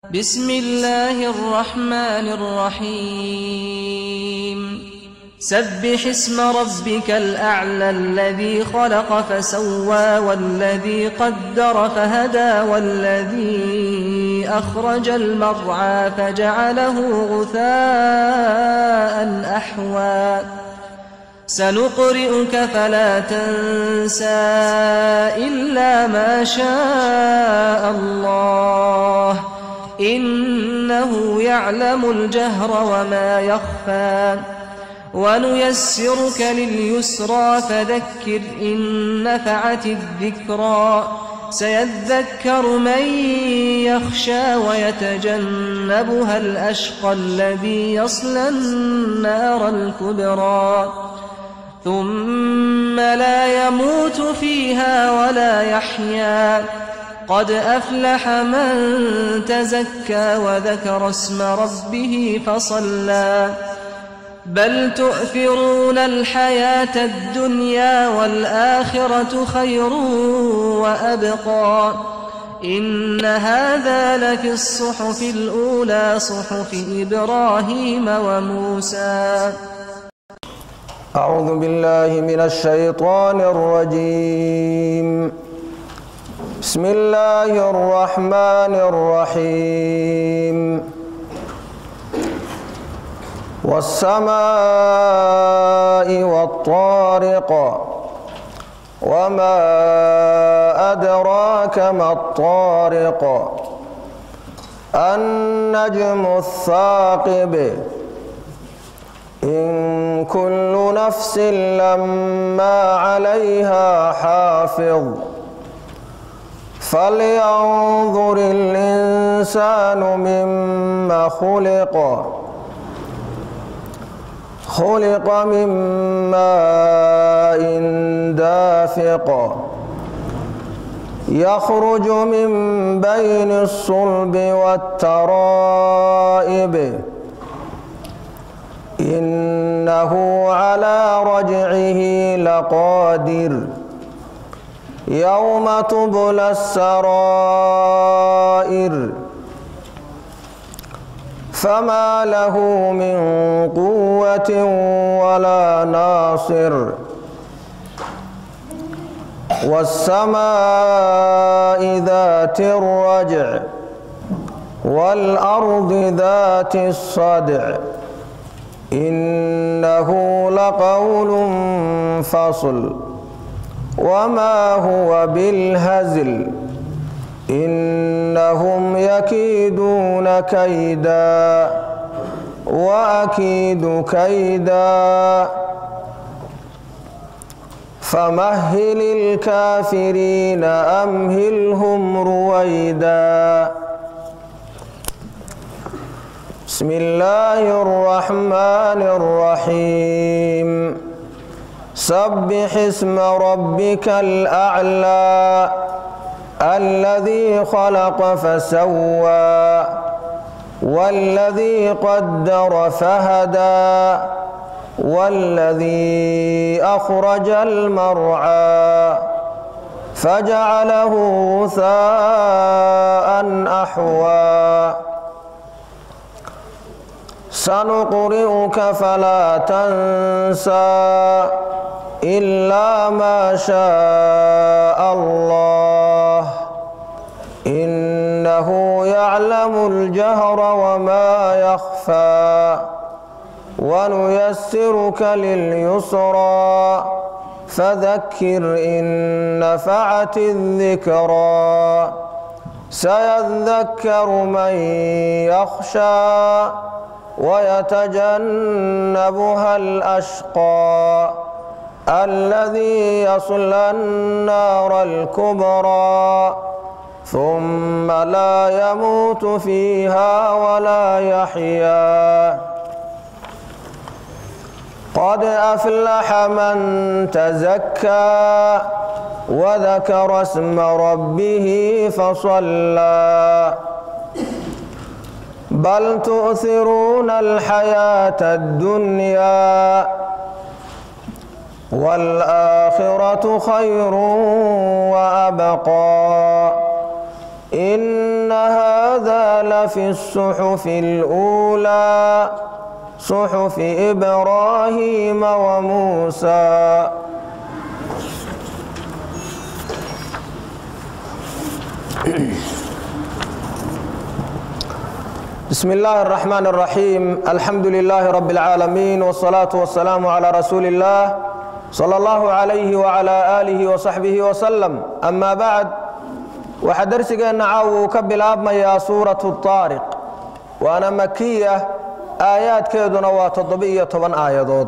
بسم الله الرحمن الرحيم سبح اسم ربك الأعلى الذي خلق فسوى والذي قدر فهدى والذي أخرج المرعى فجعله غثاء أحوى سنقرئك فلا تنسى إلا ما شاء الله إنه يعلم الجهر وما يخفى ونيسرك لليسرى فذكر إن نفعت الذكرى سيذكر من يخشى ويتجنبها الأشقى الذي يصلى النار الكبرى ثم لا يموت فيها ولا يحيا قد أفلح من تزكى وذكر اسم ربه فصلى بل تؤثرون الحياة الدنيا والآخرة خير وأبقى إن هذا لفي الصحف الأولى صحف إبراهيم وموسى أعوذ بالله من الشيطان الرجيم بسم الله الرحمن الرحيم والسماء والطارق وما أدراك ما الطارق النجم الثاقب إن كل نفس لما عليها حافظ فلينظر الإنسان مما خلق خلق من ماء دافق يخرج من بين الصلب والترائب إنه على رجعه لقادر يوم تبلى السرائر فما له من قوة ولا ناصر والسماء ذات الرجع والأرض ذات الصدع إنه لقول فصل وما هو بالهزل إنهم يكيدون كيدا وأكيد كيدا فمهل الكافرين أمهلهم رويدا بسم الله الرحمن الرحيم سبح اسم ربك الأعلى الذي خلق فسوى والذي قدر فهدى والذي أخرج المرعى فجعله غثاء أحوى سنقرئك فلا تنسى إلا ما شاء الله إنه يعلم الجهر وما يخفى ونيسرك لليسرى فذكر إن نفعت الذكرى سيذكر من يخشى ويتجنبها الأشقى الذي يصلى النار الكبرى ثم لا يموت فيها ولا يحيا قد أفلح من تزكى وذكر اسم ربه فصلى بل تؤثرون الحياة الدنيا والآخرة خير وأبقى إن هذا لفي الصحف الأولى صحف إبراهيم وموسى بسم الله الرحمن الرحيم الحمد لله رب العالمين والصلاة والسلام على رسول الله صلى الله عليه وعلى آله وصحبه وسلم أما بعد waxaa darsigeenna caawa uu ka bilaabmayaa suuratu taariq waana makiya aayaadkeeduna waa toddoba-iyo toban aayadood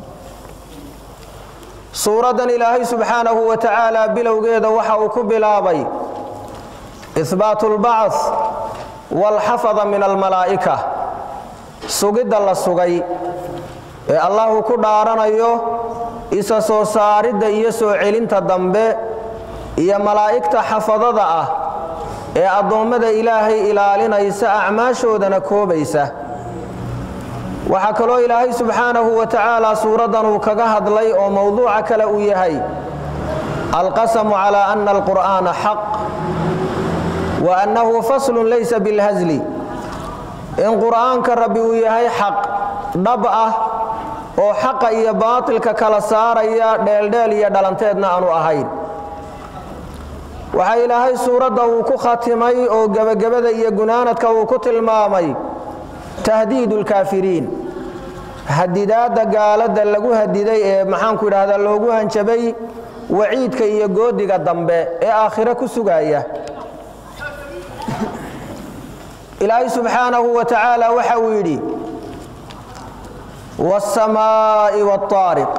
suuraddan ilaahay subxaanahu wa tacaala bilowgeeda waxa uu ku bilaabay ihbaatu lbacd walxafada min almalaa'ika sugidda la sugay ee allahu ku dhaaranayo isa soo saaridda iyo soo celinta dambe iyo malaa'igta xafadada ah ee addoommada ilaahay ilaalinaysa acmaashoodana koobaysa waxaa kaloo ilaahay subxaanahu wa tacaala suuraddan uu kaga hadlay oo mowduuca kale uu yahay alqasamu calaa ana alqur'aana xaq wa annahu faslun laysa bilhasli in qur'aanka rabbi uu yahay xaq dhab ah oo xaqa iyo baatilka kala saaraya dheeldheel iyo dhalanteedna aanu ahayn waxaa ilaahay suuradda uu ku khatimay oo gebagabada iyo gunaanadka uu ku tilmaamay tahdiidu lkaafiriin hadidaadda gaaladda lagu hadiday ee maxaanku idhaahdaa loogu hanjabay waciidka iyo goodiga dambe ee aakhiro ku sugaya ilaahay subxaanahu wa tacaala waxa uu yidhi wاsamaa'i wاaariq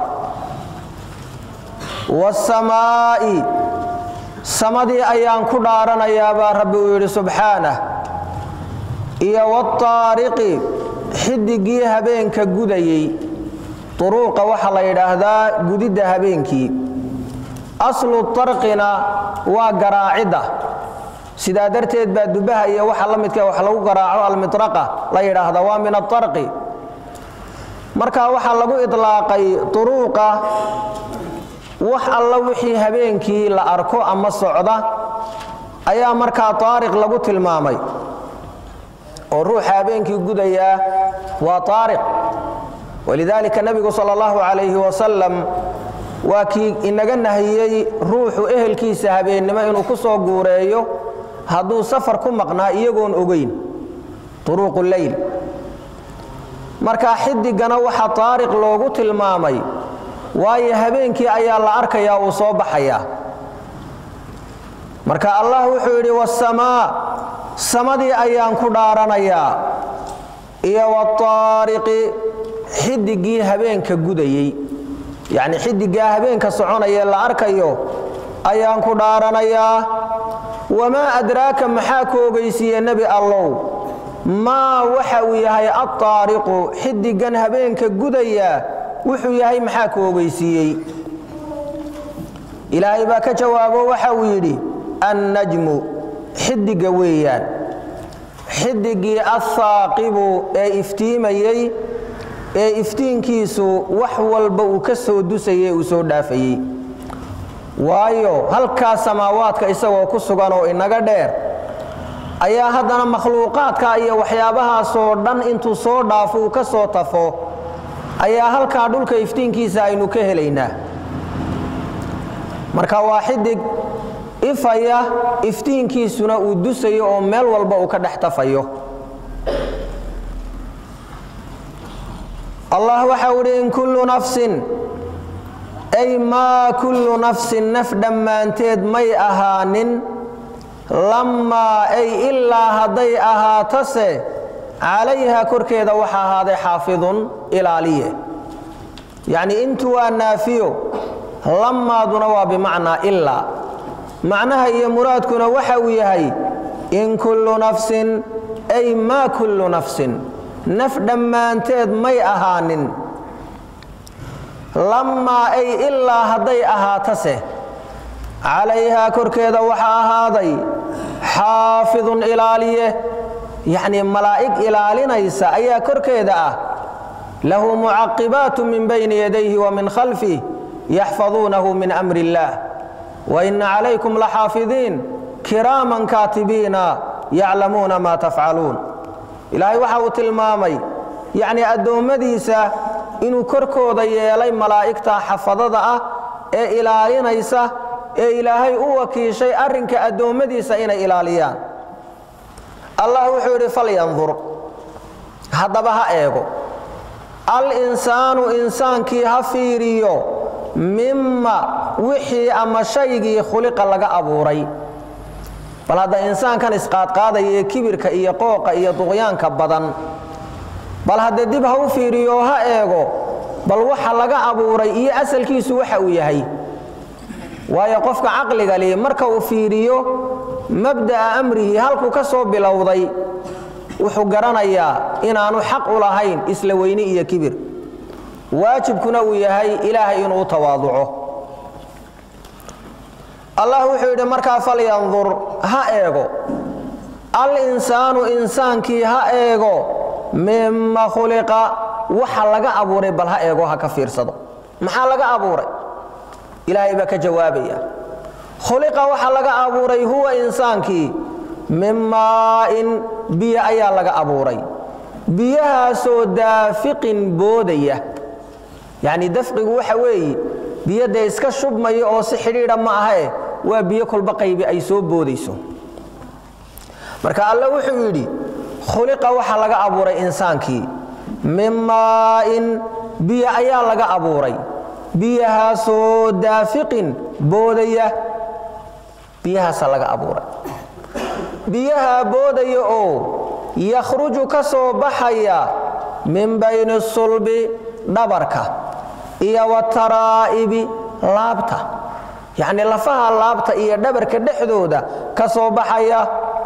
wاsamaa'i samadii ayaan ku dhaaranayaa baa rabbi uu yidhi subxaanah iyo wاaariqi xidigii habeenka gudayey duruuqa waxaa la yidhaahdaa gudidda habeenkii aslu tarqina waa garaacidda sidaa darteed baa dubaha iyo waxa la midka wax lagu garaaco almitraqa la yidhaahda waa min atarqi marka waxaa lagu idlaaqay duruuqa wax alla wixii habeenkii la arko ama socda ayaa markaa taariq lagu tilmaamay oo ruuxa habeenkii gudayaa waa taariq walidaalika nebigu sal allahu calayhi wasalam waa kii inaga nahiyey ruuxu ehelkiisa habeennimo inuu ku soo guureeyo hadduu safar ku maqnaa iyagoon ogeyn turuuqu leyl marka xidigana waxaa taariq loogu tilmaamay waayo habeenkii ayaa la arkayaa uu soo baxayaa marka allah wuxuu yidhi wasamaa samadii ayaan ku dhaaranayaa iyo wataariqi xidigii habeenka gudayey yacni xidigaa habeenka soconayee la arkayo ayaan ku dhaaranayaa wamaa adraaka maxaa ku ogeysiiye nebi allow maa waxa uu yahay altaariqu xidigan habeenka gudaya wuxuu yahay maxaa ku ogeysiiyey ilaahay baa ka jawaabo waxa uu yidhi annajmu xidiga weeyaan xidigii athaaqibu ee iftiimayey ee iftiinkiisu wax walba uu ka soo dusayey uu soo dhaafayey waayo halkaa samaawaadka isagoo ku sugan oo inaga dheer ayaa haddana makhluuqaadka iyo waxyaabahaasoo dhan intuu soo dhaafo uu ka soo tafo ayaa halkaa dhulka iftiinkiisa aynu ka helaynaa marka waa xidig ifaya iftiinkiisuna uu dusayo oo meel walba uu ka dhex tafayo allah waxau idhi in kullu nafsin ay maa kullu nafsin naf dhammaanteed may ahaanin lammaa ay ilaa hadday ahaatase calayha korkeeda waxa ahaaday xaafidun ilaaliye yacni intu waa naafiyo lammaaduna waa bimacnaa ilaa macnaha iyo muraadkuna waxa uu yahay in kullu nafsin ay maa kullu nafsin naf dhammaanteed may ahaanin lammaa ay ilaa hadday ahaatase calayhaa korkeeda waxaa ahaaday xaafidun ilaaliye yacnii malaa'ig ilaalinaysa ayaa korkeeda ah lahu mucaqibaatu min bayni yadayhi wa min khalfih yaxfaduunahu min amri illaah wa inna calaykum laxaafidiin kiraaman kaatibiina yaclamuuna maa tafcaluun ilaahay waxa uu tilmaamay yacnii addoommadiisa inuu korkooda yeelay malaa'igta xafadada ah ee ilaalinaysa ee ilaahay u wakiishay arrinka addoommadiisa inay ilaaliyaan allah wuxuu yidhi falyandur haddaba ha eego al insaanu insaankii ha fiiriyo mima wixii ama shaygii khuliqa laga abuuray bal hadda insaankan isqaadqaadaya ee kibirka iyo qooqa iyo duqyaanka badan bal hadda dib ha u fiiriyo ha eego bal waxa laga abuuray iyo asalkiisu waxa uu yahay waayo qofka caqliga li marka uu fiiriyo mabda'a amrihi halkuu ka soo bilowday wuxuu garanayaa inaanu xaq u lahayn isla weyni iyo kibir waajibkuna uu yahay ilaahay inuu tawaaduco allah wuxuu yidhi markaa falyandur ha eego al insaanu insaankii ha eego mima khuliqa waxa laga abuuray bal ha eego ha ka fiirsado maxaa laga abuuray ilaahay baa ka jawaabaya khuliqa waxa laga abuuray huwa insaankii min maa'in biyo ayaa laga abuuray biyahaasoo daafiqin boodaya yacni dafqigu waxa weeye biyo dee iska shubmaya oo si xidhiidha ma ahae waa biyo kolba qaybi ay soo boodayso marka alle wuxuu yidhi khuliqa waxa laga abuuray insaankii min maa'in biyo ayaa laga abuuray biyahaasoo daafiqin boodaya biyahaasa laga abuuray biyaha boodaya oo yakhruju ka soo baxaya min bayni sulbi dhabarka iyo wataraa'ibi laabta yacnii lafaha laabta iyo dhabarka dhexdooda ka soo baxaya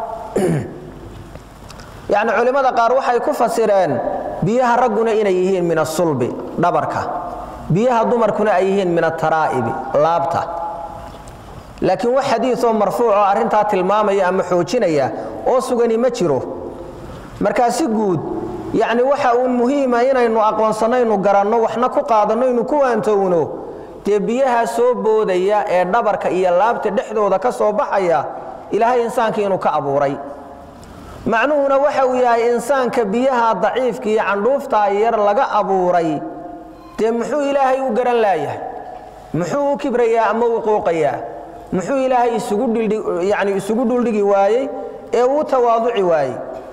yacni culimmada qaar waxay ku fasireen biyaha ragguna inay yihiin min asulbi dhabarka biyaha dumarkuna ay yihiin min ataraa'ibi laabta laakiin wax xadiioo marfuuc oo arrintaa tilmaamaya ama xoojinaya oo sugani ma jiro markaa si guud yacni waxa uun muhiima inaynu aqoonsanaynu garanno waxna ku qaadanno inu ku waantowno dee biyaha soo boodaya ee dhabarka iyo laabta dhexdooda ka soo baxaya ilaahay insaanka inuu ka abuuray macnuhuna waxa uu yahay insaanka biyaha daciifka iyo candhuuftaa yar laga abuuray dee muxuu ilaahay u garan laayahay muxuu u kibrayaa ama u qooqayaa muxuu ilaahay isuguyani isugu dhuldhigi waayey ee uu tawaaduci waayey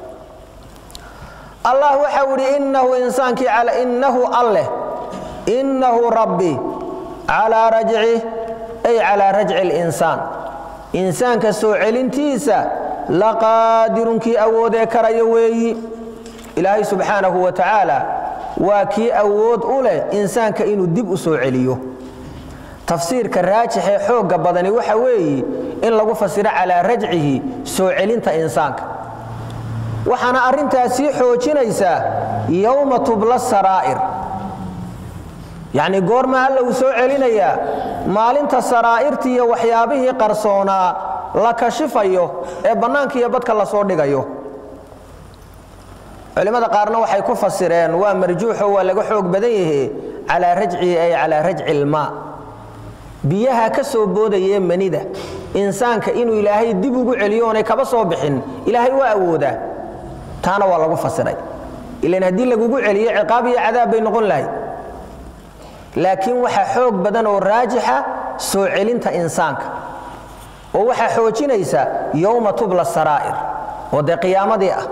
allah waxau idhi innahu insaankii innahu alleh innahu rabbi calaa rajcih ay calaa rajci اlinsaan insaanka soo celintiisa laqaadirunkii awoodee karaya weeyi ilaahay subxaanahu wa tacaala waa kii awood u leh insaanka inuu dib u soo celiyo tafsiirka raajixee xoogga badani waxa weeye in lagu fasiro calaa rajcihi soo celinta insaanka waxaana arrintaas sii xoojinaysaa yowma tubla saraa'ir yacnii goorma alla uu soo celinayaa maalinta saraa'irtii iyo waxyaabihii qarsoonaa la kashifayo ee bannaanka iyo badka la soo dhigayo culimmada qaarna waxay ku fasireen waa marjuuxo waa laga xoog badan yahe calaa rajcihi ay calaa rajci ilmaa biyaha ka soo boodayee manida insaanka inuu ilaahay dib ugu celiyo oonay kaba soo bixin ilaahay waa awoodaa taana waa lagu fasiray ilan haddii lagugu celiyo ciqaab iyo cadaab bay noqon lahayd laakiin waxaa xoog badan oo raajixa soo celinta insaanka oo waxaa xoojinaysa yowma tubla saraa'ir oo dee qiyaamadii ah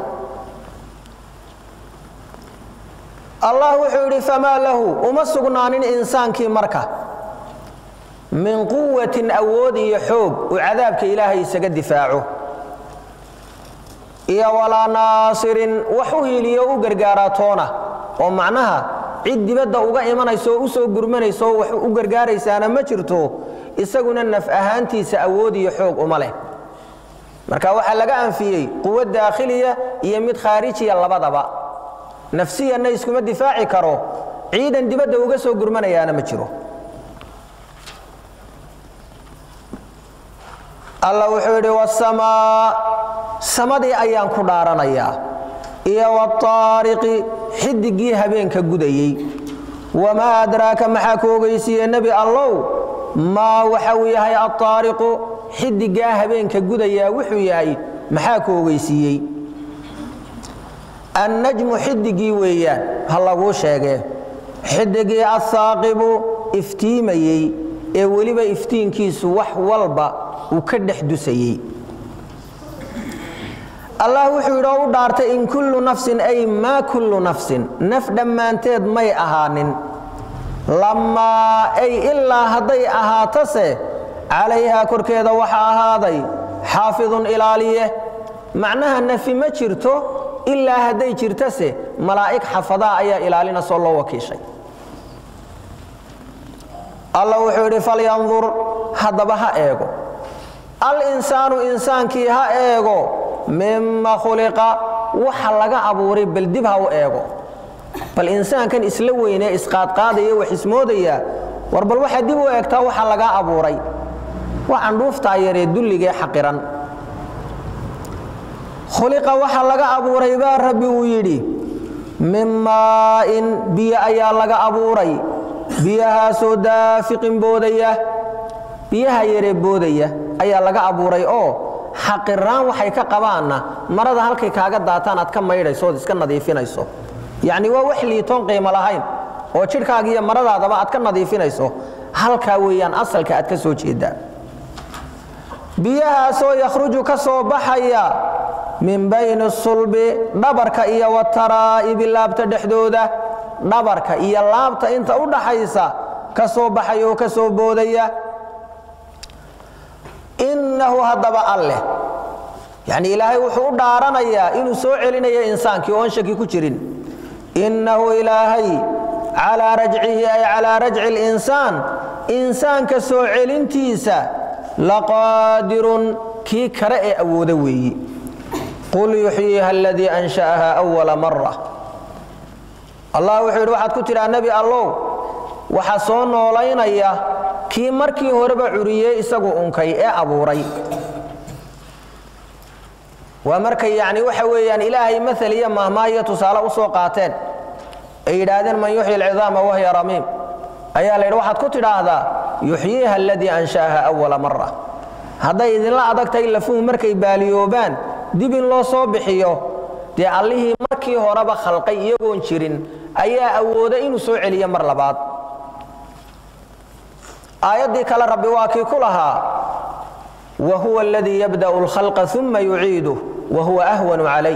allah wuxuu yidhi famaa lahu uma sugnaanin insaankii marka min quwatin awood iyo xoog uu cadaabka ilaahay isaga difaaco iyo walaa naasirin wax u hiiliyo u gargaaraa toona oo macnaha cid dibadda uga imanayso oo u soo gurmanayso oo wax u gargaaraysaana ma jirto isaguna naf ahaantiisa awood iyo xoog uma leh marka waxaa laga anfiyey quwo daakhiliya iyo mid khaarijiya labadaba nafsiyanna iskuma difaaci karo ciidan dibadda uga soo gurmanayaana ma jiro alla wuxuu yidhi wasamaa samadii ayaan ku dhaaranayaa iyo wataariqi xidigii habeenka gudayey wamaa adraaka maxaa ku ogeysiiye nebi allow maa waxa uu yahay altaariqu xidigaa habeenka gudayaa wuxuu yahay maxaa ku ogeysiiyey annajmu xidigii weeyaan ha laguu sheegee xidigii asaaqibu iftiimayey ee weliba iftiinkiisu wax walba uu ka dhex dusayey allah wuxuu yidhi oo u dhaartay in kullu nafsin ay maa kullu nafsin naf dhammaanteed may ahaanin lamaa ay ilaa hadday ahaatase calayhaa korkeeda waxa ahaaday xaafidun ilaaliye macnaha nafi ma jirto ilaa hadday jirtase malaa'ig xafadaa ayaa ilaalinasoo loo wakiishay alla wuxuu yidhi falyandur haddaba ha eego al-insaanu insaankii ha eego mima khuliqa waxa laga abuuray bal dib ha u eego bal insaankan isla weynee isqaadqaadaya wax ismoodaya war bal waxaa dib u eegtaa waxa lagaa abuuray waxaan dhuuftaa yaree dulligee xaqiran khuliqa waxa laga abuuray baa rabbi uu yidhi min maa'in biyo ayaa laga abuuray biyahaasoo daafiqin boodaya biyaha yaree boodaya ayaa laga abuuray oo xaqiraan waxay ka qabaanna marada halkay kaaga daataan aad ka maydhayso ood iska nadiifinayso yacni waa wax liitoon qiimo lahayn oo jidhkaaga iyo maradaadaba aad ka nadiifinayso halkaa weeyaan asalka aad ka soo jeedaa biyahaasoo yakhruju ka soo baxaya min bayni sulbi dhabarka iyo wataraa'ibi laabta dhexdooda dhabarka iyo laabta inta u dhaxaysa ka soo baxaya oo ka soo boodaya innahu haddaba alleh yacni ilaahay wuxuu u dhaaranayaa inuu soo celinayo insaankii oon shaki ku jirin innahu ilaahay calaa rajcihi ay calaa rajci linsaan insaanka soo celintiisa laqaadirun kii kale ee awooda weeyi qul yuxyiiha aladii ansha'aha awala mara allah wuxuu yidhi waxaad ku tidhaa nebi allow waxaa soo noolaynaya kii markii horeba curiyey isagu unkay ee abuuray waa markay yacni waxa weeyaan ilaahay maal iyo mahmaahiyo tusaale u soo qaateen ay yidhaahdeen man yuxyi alcidaama wahya ramiim ayaa la yidhi waxaad ku tidhaahdaa yuxyiiha aladii ansha'aha awala mara hadday idinla adag tahay lafuhu markay baaliyoobaan dib in loo soo bixiyo dee allihii markii horeba khalqay iyagoon jirin ayaa awooda inuu soo celiyo mar labaad aayaddii kale rabbi waa kii ku lahaa wa huwa aladii yabda'u alkhalqa uma yuciiduh wa huwa ahwanu calayh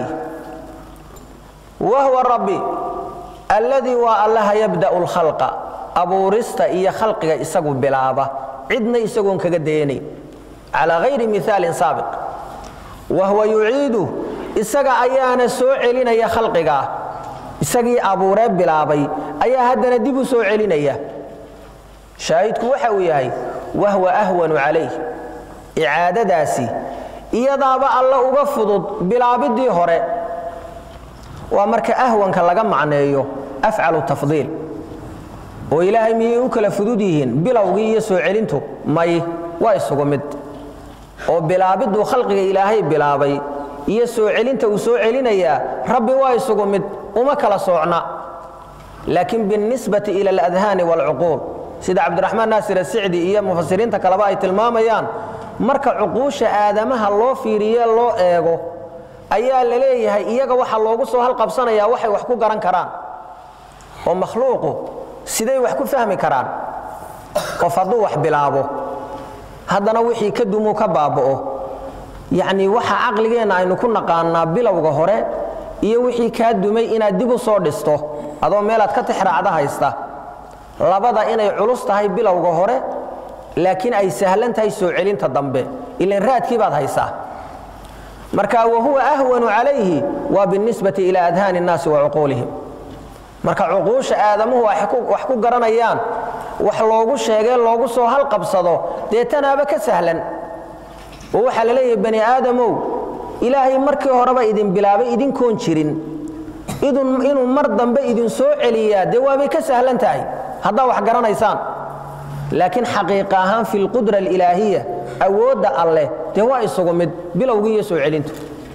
wa huwa rabbi alladii waa allaha yabda'u alkhalqa abuurista iyo khalqiga isagu bilaaba cidna isagoon kaga dayanayn calaa hayri miaalin saabiq wa huwa yuciiduh isaga ayaana soo celinaya khalqigaa isagii abuuree bilaabay ayaa haddana dib u soo celinaya shaahidku waxa uu yahay wahwa ahwanu calayh icaadadaasi iyadaaba alla uga fudud bilaabiddii hore waa marka ahwanka laga macneeyo afcalu tafdiil oo ilaahay miyay u kala fudud yihiin bilowgii iyo soo celintu may waa isugu mid oo bilaabidduu khalqiga ilaahay bilaabay iyo soo celinta uu soo celinayaa rabbi waa isugu mid uma kala soocna laakiin biاlnisbati ila aladhaani wاlcuquul sida cabdiraxmaan naasir asicdi iyo mufasiriinta kaleba ay tilmaamayaan marka cuquusha aadamaha loo fiiriye loo eego ayaa la leeyahay iyaga waxa loogu soo halqabsanayaa waxay wax ku garan karaan oo makhluuqu siday wax ku fahmi karaan qof hadduu wax bilaabo haddana wixii ka dumuu ka baaba'o yacnii waxa caqligeenna aynu ku naqaanaa bilowga hore iyo wixii kaa dumay inaad dib u soo dhisto adoo meelaad ka tixraacda haysta labada inay culus tahay bilowga hore laakiin ay sahlan tahay soo celinta dambe ilan raadkii baad haysaa marka wahuwa ahwanu calayhi waa binisbati ila adhaani اnnaasi wa cuquulihim marka cuquusha aadamuhu wax ku garanayaan wax loogu sheegee loogu soo halqabsado dee tanaaba ka sahlan oo waxaa la leeyahay bani aadamow ilaahay markii horeba idin bilaabay idinkoon jirin inuu mar dambe idin soo celiyaa dee waabay ka sahlan tahay haddaa wax garanaysaan laakiin xaqiiqa ahaan fi lqudra alilaahiya awoodda alleh dee waa isugu mid bilowgii iyo soo celintu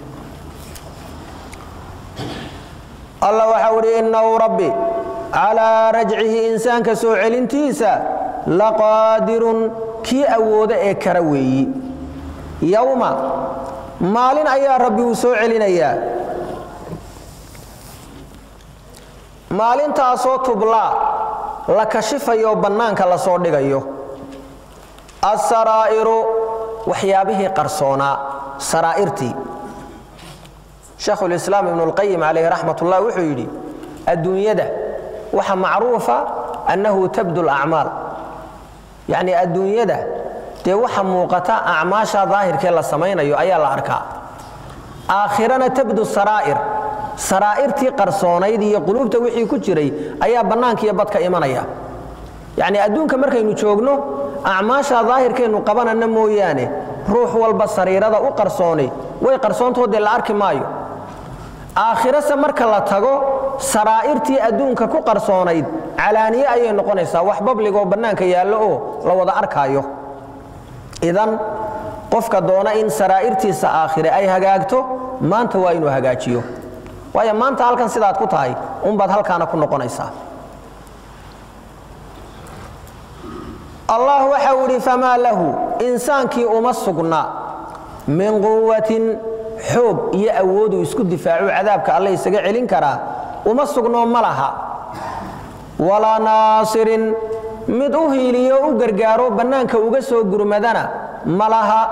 allah waxau idhi innahu rabbi calaa rajcihi insaanka soo celintiisa laqaadirun kii awooda ee kara weeyi yowma maalin ayaa rabbi uu soo celinayaa maalintaasoo tublaa la kashifayo bannaanka la soo dhigayo asaraa'iru waxyaabihii qarsoonaa saraa'irtii shaekhulislaam ibnulqayim calayhi raxmat ullah wuxuu yidhi adduunyada waxa macruufa annahu tabdu lacmaal yacnii adduunyada dee waxa muuqata acmaasha daahirkee la samaynayo ayaa la arkaa aakhirana tabdu saraa'ir saraa'irtii qarsoonayd iyo quluubta wixii ku jiray ayaa bannaanka iyo badka imanaya yacnii adduunka markaynu joogno acmaasha daahirkeennu qabanana mooyaane ruux walba sariirada u qarsoonay way qarsoontoodee la arki maayo aakhirase marka la tago saraa'irtii adduunka ku qarsoonayd calaaniye ayay noqonaysaa wax babligoo bannaanka yaallo oo la wada arkaayo idan qofka doona in saraa'irtiisa aakhire ay hagaagto maanta waa inuu hagaajiyo waayo maanta halkan sidaad ku tahay unbaad halkaana ku noqonaysaa allah waxa uu idhi famaa lahu insaankii uma sugna min quwatin xoog iyo awooduu isku difaacu cadaabka alle isaga celin karaa uma sugnoo ma laha walaa naasirin mid u hiiliyo u gargaaro bannaanka uga soo gurmadana ma laha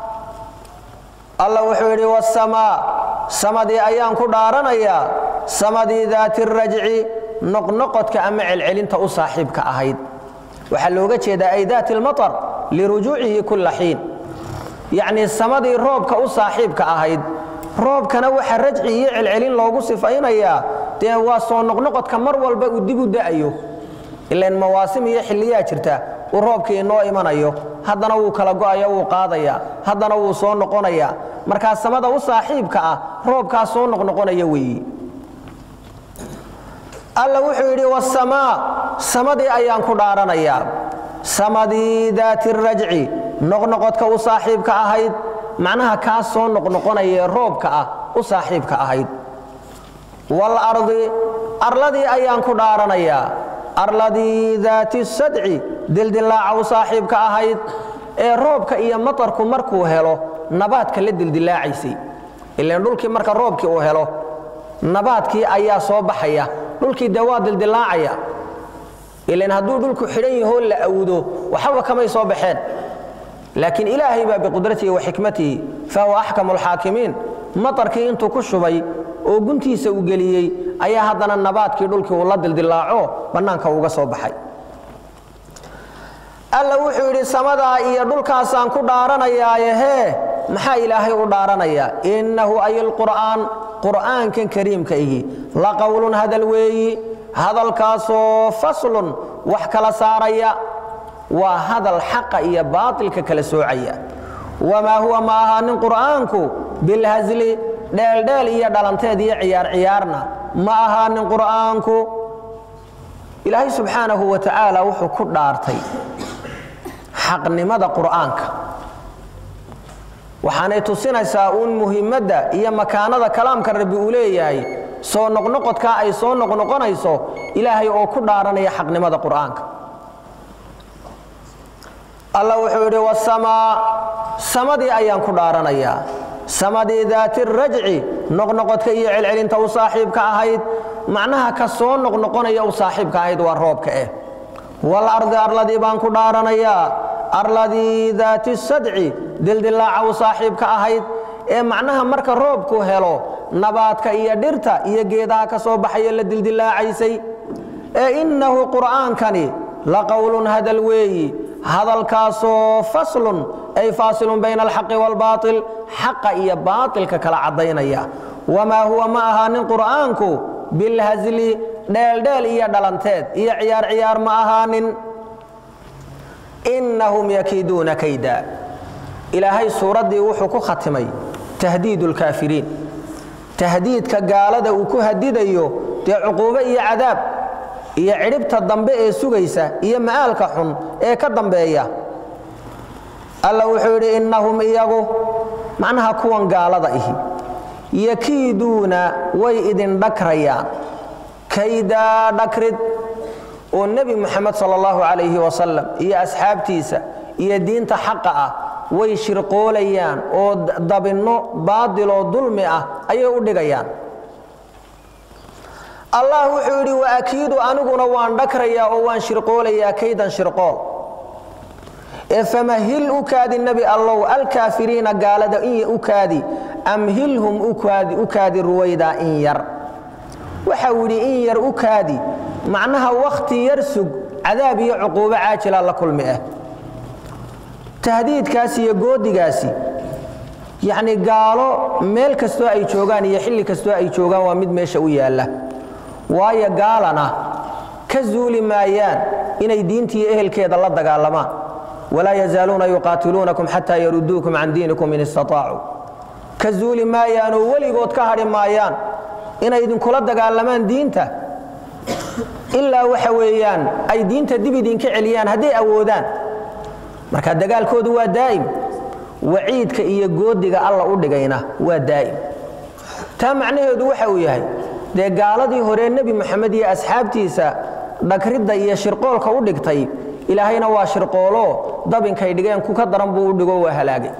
alla wuxuu yidhi wasamaa samadii ayaan ku dhaaranayaa samadii daati rajci noqnoqodka ama celcelinta u saaxiibka ahayd waxaa looga jeedaa ay daati lmatar lirujuucihi kulla xiin yacnii samadii roobka u saaxiibka ahayd roobkana waxa rajci iyo celcelin loogu sifaynayaa dee waa soo noqnoqodka mar walba uu dib u da'ayo ilan mawaasim iyo xilliyaa jirta uu roobkii inoo imanayo haddana wuu kala go'aya wuu qaadaya haddana wuu soo noqonaya markaa samada u saaxiibka ah roobkaas soo noqnoqonaya weeyi alla wuxuu yidhi wasamaa samadii ayaan ku dhaaranayaa samadii daati rajci noqnoqodka u saaxiibka ahayd macnaha kaas soo noqnoqonayaee roobka ah u saaxiibka ahayd waalardi arladii ayaan ku dhaaranayaa arladii daati sadci dildilaaca u saaxiibka ahayd ee roobka iyo matarku markuu helo nabaadka la dildilaacaysay ilan dhulkii marka roobkii uu helo nabaadkii ayaa soo baxaya dhulkii dee waa dildilaacaya ilan hadduu dhulku xidhan yahoo la awdo waxaba kamay soo baxeen laakiin ilaahay baa biqudratihi wa xikmatihi fahuwa axkamu alxaakimiin matarkii intuu ku shubay oo guntiisa uu geliyey ayaa haddana nabaadkii dhulkii uu la dildilaaco bannaanka uga soo baxay alla wuxuu yidhi samadaa iyo dhulkaasaan ku dhaaranayaaye hee maxaa ilaahay u dhaaranayaa innahu ay lqur'aan qur'aankan kariimka ihi la qowlun hadal weeyi hadalkaasoo faslun wax kala saaraya waa hadal xaqa iyo baatilka kala soocaya wamaa huwa ma ahaanin qur'aanku bilhasli dheeldheel iyo dhalanteed iyo ciyaar ciyaarna ma ahaanin qur'aanku ilaahay subxaanahu wa tacaala wuxuu ku dhaartay xaqnimada qur'aanka waxaanay tusinaysaa uun muhimadda iyo makaanada kalaamka rabbi uu leeyahay soo noqnoqodkaa ay soo noqnoqonayso ilaahay oo ku dhaaranaya xaqnimada qur'aanka alla wuxuu yidhi wasamaa samadii ayaan ku dhaaranayaa samadii daati rajci noqnoqodka iyo celcelinta u saaxiibka ahayd macnaha ka soo noqnoqonaya u saaxiibka ahayd waa roobka eh walardi arladii baan ku dhaaranayaa arladii daati sadci dildilaaca u saaxiibka ahayd ee macnaha marka roobku helo nabaadka iyo dhirta iyo geedaha ka soo baxaya la dildilaacaysay ee innahu qur'aankani la qowlun hadal weeyi hadalkaasoo faslun ay faasilun bayna alxaqi waalbaatil xaqa iyo baatilka kala caddaynaya wamaa huwa ma ahaanin qur'aanku bilhasli dheeldheel iyo dhalanteed iyo ciyaar ciyaar ma ahaanin innahum yakiiduuna kayda ilaahay suuraddii wuxuu ku khatimay tahdiidu lkaafiriin tahdiidka gaalada uu ku hadidayo dee cuquubo iyo cadaab iyo cidhibta dambe ee sugaysa iyo ma'aalka xun ee ka dambeeya alla wuxuu yidhi innahum iyagu macnaha kuwan gaalada ihi yakiiduuna way idin dhakrayaan kaydaa dhakrid oo nebi muxamed sal allahu calayhi wasalam iyo asxaabtiisa iyo diinta xaqa ah way shirqoolayaan oo dabinno baadiloo dulmi ah ayay u dhigayaan allah wuxuu yidhi wa akiidu aniguna waan dhakrayaa oo waan shirqoolayaa kaydan shirqool ee famahil u kaadi nebi allow alkaafiriina gaalada in u kaadi amhilhum u kaadi ruwaydaa in yar waxau yidhi in yar u kaadi macnaha wakhti yar sug cadaab iyo cuquubo caajila la kulmi ah tahdiidkaasi iyo goodigaasi yacni gaalo meel kastoo ay joogaan iyo xilli kastoo ay joogaan waa mid meesha u yaalla waayo gaalana ka zuuli maayaan inay diintiiyo ehelkeeda la dagaalamaan walaa yazaaluuna yuqaatiluunakum xataa yaruduukum can diinikum in istaطaacuu ka zuuli maayaanoo weligood ka hadhi maayaan inay idinkula dagaalamaan diinta ilaa waxa weeyaan ay diinta dib idinka celiyaan hadday awoodaan marka dagaalkoodu waa daa'im waciidka iyo goodiga alla u dhigayna waa daa'im taa macnaheedu waxa uu yahay dee gaaladii hore nebi moxamed iyo asxaabtiisa dhagridda iyo shirqoolka u dhigtay ilaahayna waa shirqooloo dabinkay dhigeen ku ka daran buu u dhigo waa halaagay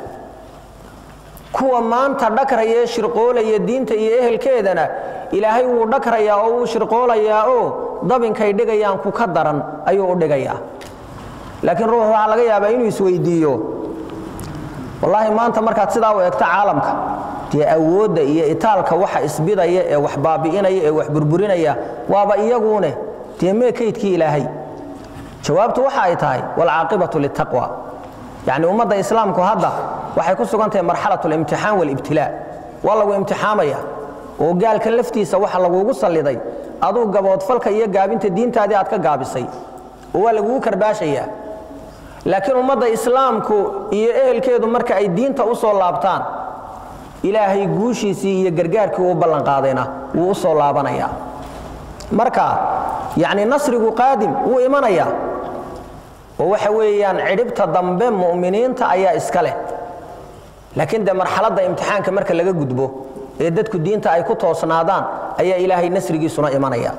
kuwa maanta dhakraya ee shirqoolaya diinta iyo ehelkeedana ilaahay wuu dhakrayaa oo wuu shirqoolayaa oo dabinkay dhigayaan ku ka daran ayuu u dhigayaa laakiin ruux waxaa laga yaabaa inuu isweydiiyo wallaahi maanta markaad sidaa u egto caalamka dee awoodda iyo itaalka waxa isbidaya ee wax baabi'inaya ee wax burburinaya waaba iyaguune dee mee kaydkii ilaahay jawaabtu waxa ay tahay waalcaaqibatu litaqwa yacni ummadda islaamku hadda waxay ku sugan tahay marxalat alimtixaan waalibtilaa waa lagu imtixaamaya oo gaalkan laftiisa waxa lagugu salliday aduu gaboodfalka iyo gaabinta diintaadii aad ka gaabisay oo waa lagugu karbaashayaa laakiin ummadda islaamku iyo ehelkeedu marka ay diinta u soo laabtaan ilaahay guushiisii iyo gargaarkii uu ballanqaadayna wuu u soo laabanayaa marka yacni nasrigu qaadim wuu imanayaa oo waxa weeyaan cidhibta dambe mu'miniinta ayaa iska leh laakiin dee marxaladda imtixaanka marka laga gudbo ee dadku diinta ay ku toosnaadaan ayaa ilaahay nasrigiisuna imanaya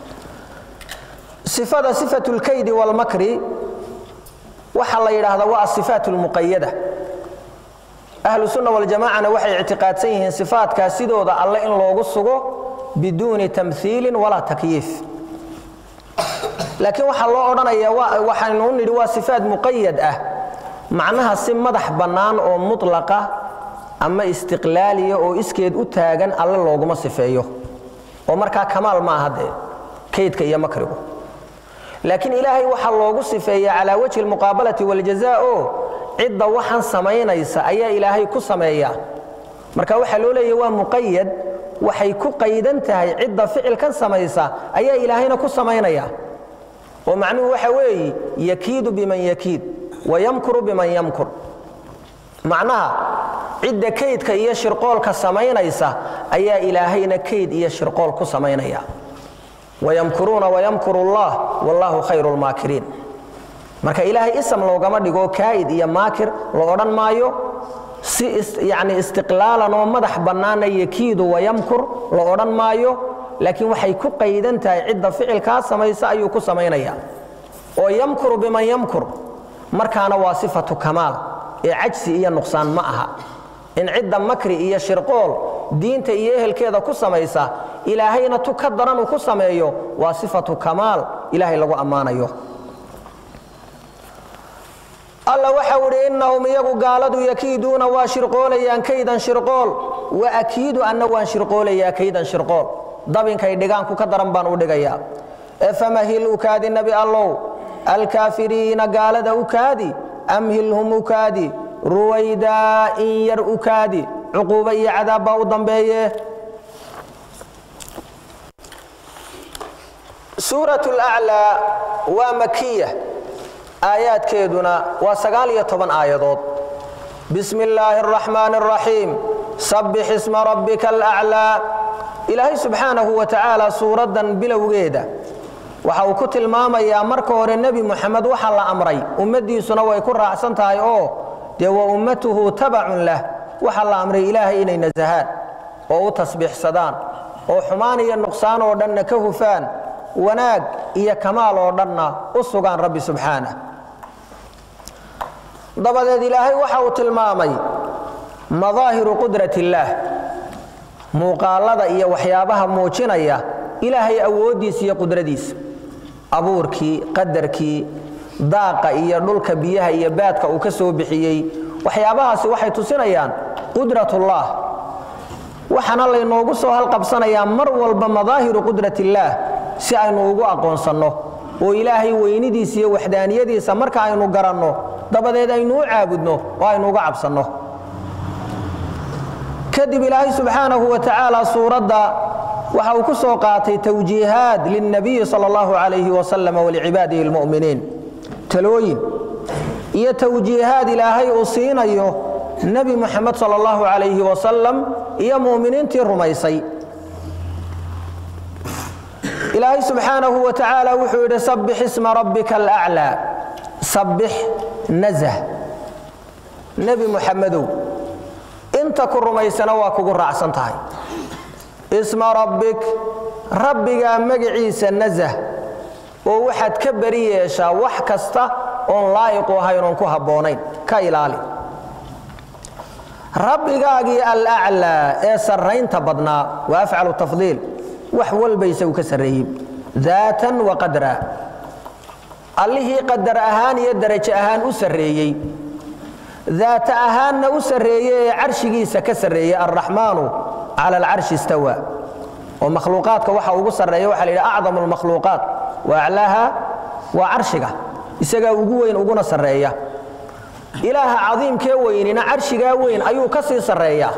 sifada sifatu lkaydi walmakri waxaa la yidhaahdaa waa asifaat lmuqayada ahlu sunna waljamacana waxay ictiqaadsan yihiin sifaatkaas sidooda alle in loogu sugo biduuni tamhiilin walaa takyiif laakiin waxaa loo odhanaya waxaynu u nidhi waa sifaat muqayad ah macnaha si madax bannaan oo mutlaqa ama istiqlaaliya oo iskeed u taagan alle looguma sifeeyo oo markaa kamaal ma aha dee kaydka iyo makrigu laakiin ilaahay waxaa loogu sifeeyaa calaa wajhi almuqaabalati waljazaa oo cidda waxaan samaynaysa ayaa ilaahay ku sameeyaa marka waxaa loo leeyahy waa muqayad waxay ku qaydan tahay cidda ficilkan samaysa ayaa ilaahayna ku samaynaya oo macnuhu waxa weeye yakiidu biman yakiid wayamkuru biman yamkur macnaha cidda kaydka iyo shirqoolka samaynaysa ayaa ilaahayna kayd iyo shirqool ku samaynaya wayamkuruuna wayamkuru allah wallaahu khayru lmaakiriin marka ilaahay isam loogama dhigo kaa'id iyo maakir la odhan maayo si yani istiqlaalan oo madax bannaana yakiidu wayamkur la odhan maayo laakiin waxay ku qaydan tahay cidda ficilkaa samaysa ayuu ku samaynaya oo yamkuru biman yamkur markaana waa sifatu kamaal ee cajsi iyo nuqsaan ma aha in cidda makri iyo shirqool diinta iyo ehelkeeda ku samaysa ilaahayna tu ka daran uu ku sameeyo waa sifatu kamaal ilaahay lagu ammaanayo alla waxau idhi innahum iyagu gaaladu yakiiduuna waa shirqoolayaan kaydan shirqool wa akiidu anna waan shirqoolayaa kaydan shirqool dabinkay dhigaanku ka daran baan u dhigayaa ee famahil ukaadi nebi allow alkaafiriina gaalada ukaadi amhilhum ukaadi ruwaydaa in yar ukaadi cuquubo iyo cadaab baa u dambeeye suurat laclaa waa makiya aayaadkeeduna waa sagaal iyo toban aayadood bismi illaahi araxmaani araxiim sabbix isma rabbika alaclaa ilaahay subxaanahu wa tacaala suuraddan bilowgeeda waxa uu ku tilmaamayaa marka hore nebi muxamed waxaa la amray ummaddiisuna way ku raacsan tahay oo dee wa ummatuhu tabacun lah waxaa la amray ilaahay inay nasahaan oo u tasbiixsadaan oo xumaan iyo nuqsaan oo dhanna ka hufaan wanaag iyo kamaal oo dhanna u sugaan rabbi subxaanah dabadeed ilaahay waxa uu tilmaamay madaahiru qudrat illaah muuqaalada iyo waxyaabaha muujinaya ilaahay awooddiisa iyo qudradiisa abuurkii qadarkii daaqa iyo dhulka biyaha iyo baadka uu ka soo bixiyey waxyaabahaasi waxay tusinayaan qudratullah waxaana laynoogu soo halqabsanayaa mar walba madaahiru qudrat illaah si aynu ugu aqoonsanno oo ilaahay weynidiisa iyo waxdaaniyadiisa marka aynu garanno dabadeed aynu u caabudno oo aynu uga cabsanno kadib ilaahay subxaanahu wa tacaala suuradda waxa uu ku soo qaatay tawjiihaad lilnabiyi sal allahu calayhi wasalam walicibaadihi lmu'miniin talooyin iyo tawjiihaad ilaahay uu siinayo nebi muxamed sal allahu calayhi wasalam iyo mu'miniintii rumaysay ilaahay subxaanahu wa tacaala wuxuu yidhi sabbix isma rabbika alaclaa sabbix nazah nebi muxamedow inta ku rumaysana waa kugu raacsan tahay isma rabbik rabbigaa magaciisa nazah oo waxaad ka beri yeeshaa wax kasta oon laa'iqu ahayn oon ku habboonayn ka ilaali rabbigaagii alaclaa ee sarraynta badnaa waa afcalu tafdiil wax walba isagu ka sarreeyey daatan wa qadra allihii qadar ahaan iyo darajo ahaan u sarreeyey daata ahaanna u sarreeye ee carshigiisa ka sarreeyey alraxmaanu cala alcarshi istawa oo makhluuqaadka waxa ugu sarreeya waxa la yidhi acdamu almakhluuqaat wa aclaaha waa carshiga isagaa ugu weyn uguna sarreeya ilaaha cadiimkee weynina carshigaa weyn ayuu ka sii sarreeyaa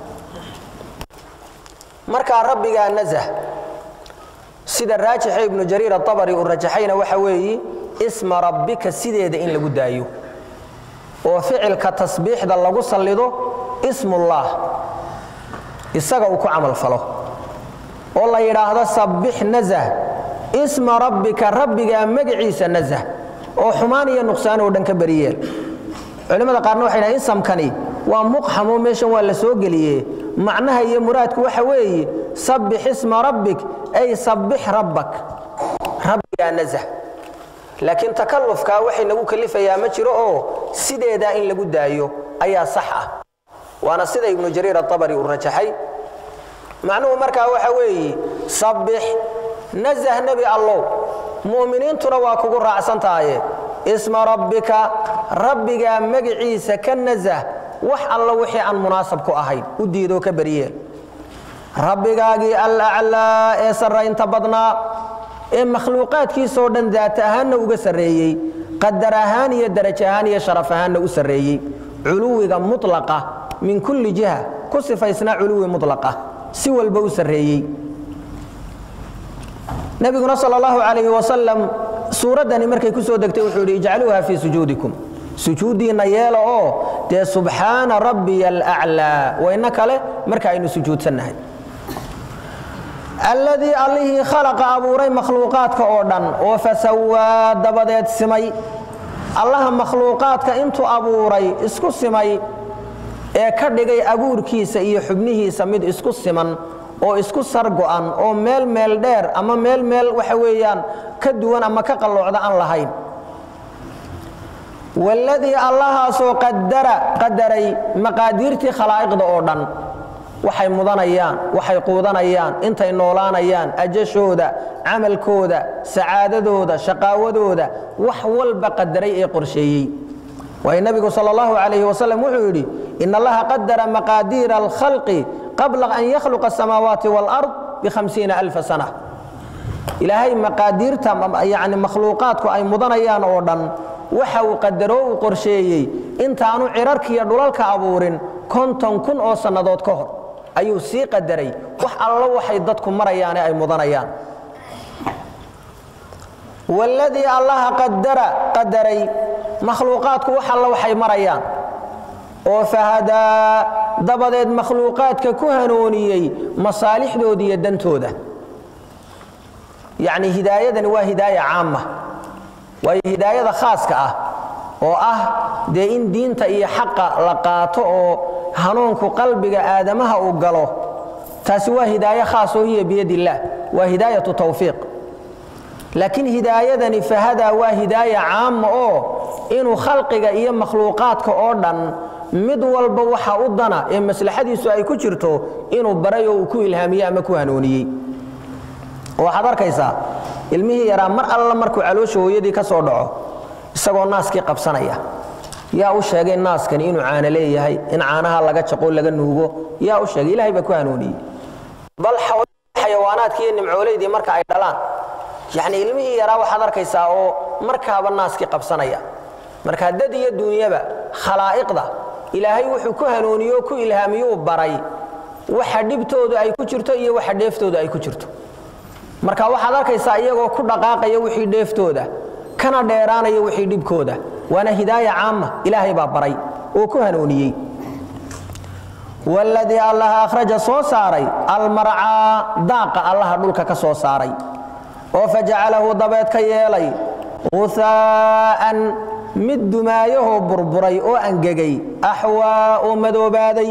markaa rabbigaa nazah sida raajixa ibnu jariir aabari uu rajaxayna waxa weeyi isma rabbika sideeda in lagu daayo oo ficilka tasbiixda lagu sallido ismullaah isaga uu ku camal falo oo la yidhaahdo sabbix nazah isma rabbika rabbigaa magaciisa nazah oo xumaan iyo nuqsaan oo dhan ka beriyeel culimmada qaarna waxay dhahen insamkani waa muqxamo meeshan waa la soo geliye macnaha iyo muraadku waxa weeye sabbix isma rabbik ay sabbix rabbak rabbigaa nazah laakiin takallufkaa waxay nagu kalifayaa ma jiro oo sideedaa in lagu daayo ayaa sax ah waana sida ibnu jariir aabari uu rajaxay macnuhu markaa waxa weeye sabbix nazah nebi allow mu'miniintuna waa kugu raacsan tahaye isma rabbika rabbigaa magiciisa ka nazah wax alla wixii aan munaasab ku ahayn u diidoo ka baryeel rabbigaagii alaclaa ee sarraynta badnaa ee makhluuqaadkiisoo dhan daata ahaanna uga sarreeyey qadar ahaan iyo daraj ahaan iyo sharaf ahaanna u sarreeyey culuwiga mutlaqa min kulli jiha ku sifaysnaa culuwi mutlaqa si walba u sarreeyey nabiguna sal allahu calayhi wasalam suuraddani markay ku soo degtay wuxuu yidhi ijcaluuha fii sujuudikum sujuuddiinna yeela oo dee subxaana rabbiya alaclaa wayna kale marka aynu sujuudsannahay alladii allihii khalaqa abuuray makhluuqaadka oo dhan oo fasawaa dabadeed simay allaha makhluuqaadka intuu abuuray isku simay ee ka dhigay abuurkiisa iyo xubnihiisa mid isku siman oo isku sargo'an oo meel meel dheer ama meel meel waxa weeyaan ka duwan ama ka qalloocda aan lahayn waladii allahaasoo qadara qadaray maqaadiirtii khalaa'iqda oo dhan waxay mudanayaan waxay quudanayaan intay noolaanayaan ajashooda camalkooda sacaadadooda shaqaawadooda wax walba qadaray ee qorsheeyey waayo nebigu sal allahu calayhi wasalam wuxuu yidhi in allaha qadara maqaadiira alkhalqi qabla an yakhluqa asamaawaati waalard bihamsiina alfa sana ilaahay maqaadiirta yani makhluuqaadku ay mudanayaan oo dhan waxa uu qadaroo uu qorsheeyey intaanu cirarkiiyo dhulalka abuurin konton kun oo sannadood ka hor ayuu sii qadaray wax allo waxay dadku marayaane ay mudanayaan waladii allaha qadara qadaray makhluuqaadku wax alla waxay marayaan oo fahadaa dabadeed makhluuqaadka ku hanuuniyey masaalixdooda iyo dantooda yacni hidaayadani waa hidaaya caama waayo hidaayada khaaska ah oo ah dee in diinta iyo xaqa la qaato oo hanuunku qalbiga aadamaha uu galo taasi waa hidaaye khaas oo hiya biyad illaah waa hidaayatu tawfiiq laakiin hidaayadani fahadaa waa hidaaya caama oo inuu khalqiga iyo makhluuqaadka oo dhan mid walba waxa u dana ee maslaxadiisu ay ku jirto inuu baray oo uu ku ilhaamiyey ama ku hanuuniyey waxaad arkaysaa ilmihii yaraa mar alla markuu caloosha hooyadii ka soo dhaco isagoo naaskii qabsanaya yaa u sheegay naaskani inuu caano leeyahay in caanaha laga jaqo laga nuugo yaa u sheegay ilahay baa ku hanuuniyey bal xayawaanaadkii iyo nimcoolaydii marka ay dhalaan yacni ilmihii yaraa waxaad arkaysaa oo markaaba naaskii qabsanaya marka dad iyo duunyaba khalaa'iqda ilaahay wuxuu ku hanuuniyo o ku ilhaamiyuu baray waxa dhibtooda ay ku jirto iyo waxa dheeftooda ay ku jirto marka waxaad arkaysaa iyagoo ku dhaqaaqaya wixii dheeftooda kana dheeraanaya wixii dhibkooda waana hidaaya caama ilaahay baa baray oo ku hanuuniyey waladii allaha akhraja soo saaray almarcaa daaqa allaha dhulka ka soo saaray oo fajacalahu dabeed ka yeelay uhaa'an mid dumaayahoo burburay oo angegay axwaa oo madoobaaday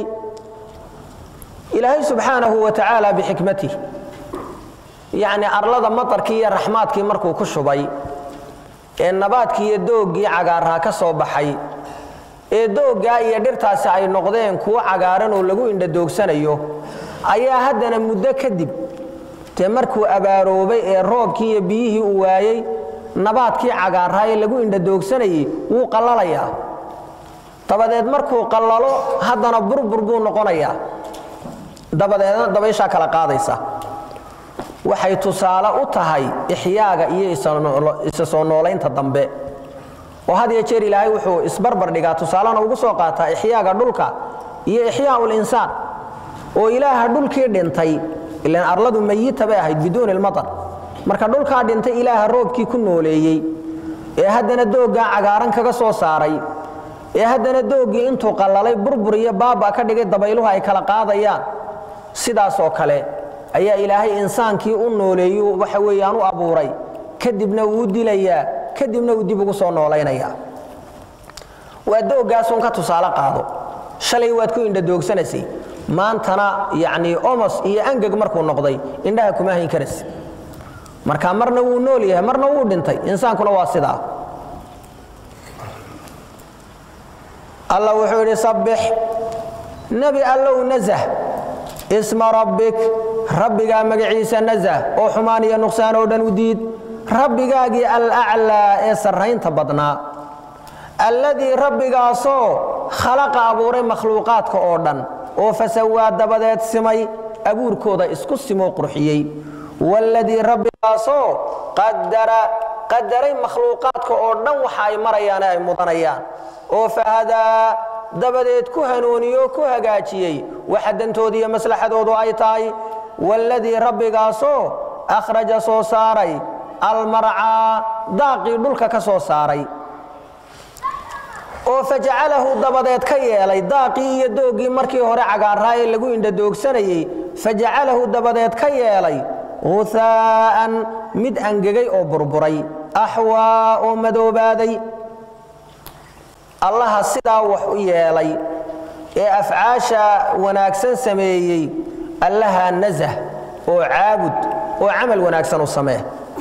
ilaahay subxaanahu wa tacaala bixikmatih yacni arlada matarkii iyo raxmaadkii markuu ku shubay ee nabaadkii iyo dooggii cagaarhaa ka soo baxay ee dooggaa iyo dhirtaasi ay noqdeen kuwo cagaaran oo lagu indhadoogsanayo ayaa haddana muddo kadib dee markuu abaaroobay ee roobkii iyo biyihii uu waayey nabaadkii cagaarhaa ee lagu indhadoogsanayey wuu qallalayaa dabadeed markuu qallalo haddana burbur buu noqonayaa dabadeedna dabayshaa kala qaadaysa waxay tusaale u tahay ixyaaga iyo isa soo noolaynta dambe oo had iyo jeer ilaahay wuxuu isbarbar dhigaa tusaalena ugu soo qaataa ixyaaga dhulka iyo ixyaau linsaan oo ilaaha dhulkii dhintay ilan arladu mayita bay ahayd biduuni lmatar marka dhulkaa dhintay ilaaha roobkii ku nooleeyey ee haddana dooggaa cagaaran kaga soo saaray ee haddana dooggii intuu qallalay burbur iyo baaba ka dhigay dabayluhu ay kala qaadayaan sidaasoo kale ayaa ilaahay insaankii u nooleeyu waxa weeyaan u abuuray kadibna wuu dilayaa kadibna uu dib ugu soo noolaynayaa waa dooggaasuun ka tusaale qaado shalay waad ku indhadoogsanaysay maantana yacnii omos iyo angeg markuu noqday indhaha kuma hayn karaysa marka marna wuu nool yahay marna wuu dhintay insaankuna waa sidaa alla wuxuu yidhi sabbix nebi allow nasah isma rabbik rabbigaa magaciisa nasah oo xumaan iyo nuqsaan oo dhan u diid rabbigaagii alaclaa ee sarraynta badnaa alladii rabbigaasoo khalaqa abuuray makhluuqaadka oo dhan oo fasawaa dabadeed simay abuurkooda isku simoo qurxiyey waaladii rabbigaasoo qadara qadaray makhluuqaadka oo dhan waxa ay marayaane ay mudanayaan oo fahadaa dabadeed ku hanuuniyo ku hagaajiyey waxa dantooda iyo maslaxadoodu ay tahay waaladii rabbigaasoo akhraja soo saaray almarcaa daaqii dhulka ka soo saaray oo fajacalahu dabadeed ka yeelay daaqii iyo dooggii markii hore cagaarraa ee lagu indhadoogsanayey fajacalahu dabadeed ka yeelay huhaa'an mid angegay oo burburay axwaa oo madoobaaday allaha sidaa wax u yeelay ee afcaasha wanaagsan sameeyey allaha nasah oo caabud oo camal wanaagsan u samee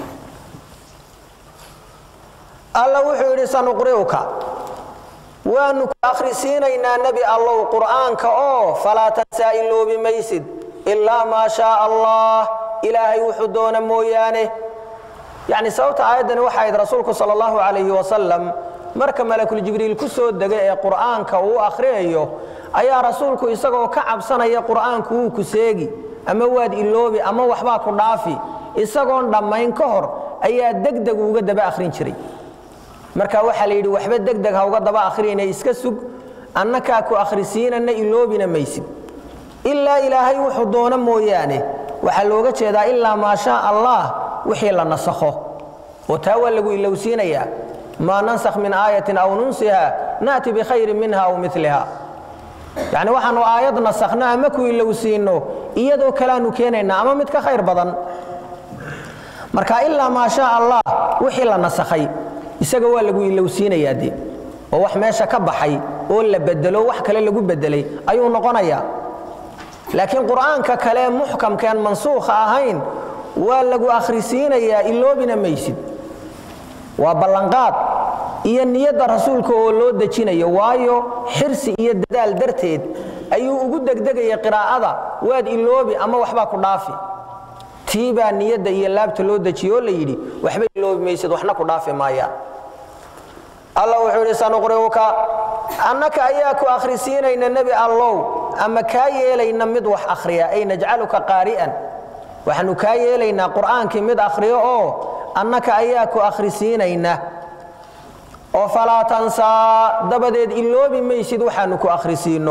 alla wuxuu yidhi sanuqri'uka waannu ku akhrisiinaynaa nebi allow qur'aanka oo falaa tansaa iloobi maysid ilaa maa shaaa allah ilaahay wuxuu doona mooyaane yacni sababta aayaddani waxa ahayd rasuulku sala allahu calayhi wasalam marka malakuljibriil ku soo degay ee qur'aanka uu akhriyayo ayaa rasuulku isagoo ka cabsanaya qur'aanku wuu ku seegi ama waad iloobi ama waxbaa ku dhaafi isagoon dhammayn ka hor ayaa degdeg uga daba akhrin jiray marka waxaa la yidhi waxba degdeg ha uga daba akhriyayna iska sug annakaa ku akhrisiinana iloobina maysid ilaa ilaahay wuxuu doono mooyaane waxaa looga jeedaa ilaa maa shaa allah wixii la nasakho oo taa waa lagu ilowsiinayaa maa nansakh min aayatin aw nunsiha na'ti bikhayrin minha aw miliha yacni waxaannu aayad nasakhno ama ku ilowsiinno iyadoo kaleaanu keenaynaa ama mid ka khayr badan marka ilaa maa shaa allah wixii la nasakhay isaga waa lagu ilowsiinayaa de oo wax meesha ka baxay oo la bedelo wax kale lagu bedelay ayuu noqonayaa laakiin qur'aanka kale muxkamkeen mansuukha ahayn waa lagu akhrisiinayaa iloobina maysid waa ballanqaad iyo niyadda rasuulka oo loo dejinayo waayo xirsi iyo dadaal darteed ayuu ugu degdegaya qiraa'ada waad iloobi ama waxbaa ku dhaafi tii baa niyadda iyo laabta loo dejiye oo la yidhi waxba iloobi maysid waxna ku dhaafi maayaan allah wuxuu yidhi sanuqri'uka annaka ayaa ku akhrisiinayna nebi allow ama kaa yeelayna mid wax akhriya ay najcaluka qaari'an waxaanu kaa yeelaynaa qur'aankii mid akhriyo oo annaka ayaa ku akhrisiinayna oo falaa tansaa dabadeed iloobi maysid waxaanu ku akhrisiinno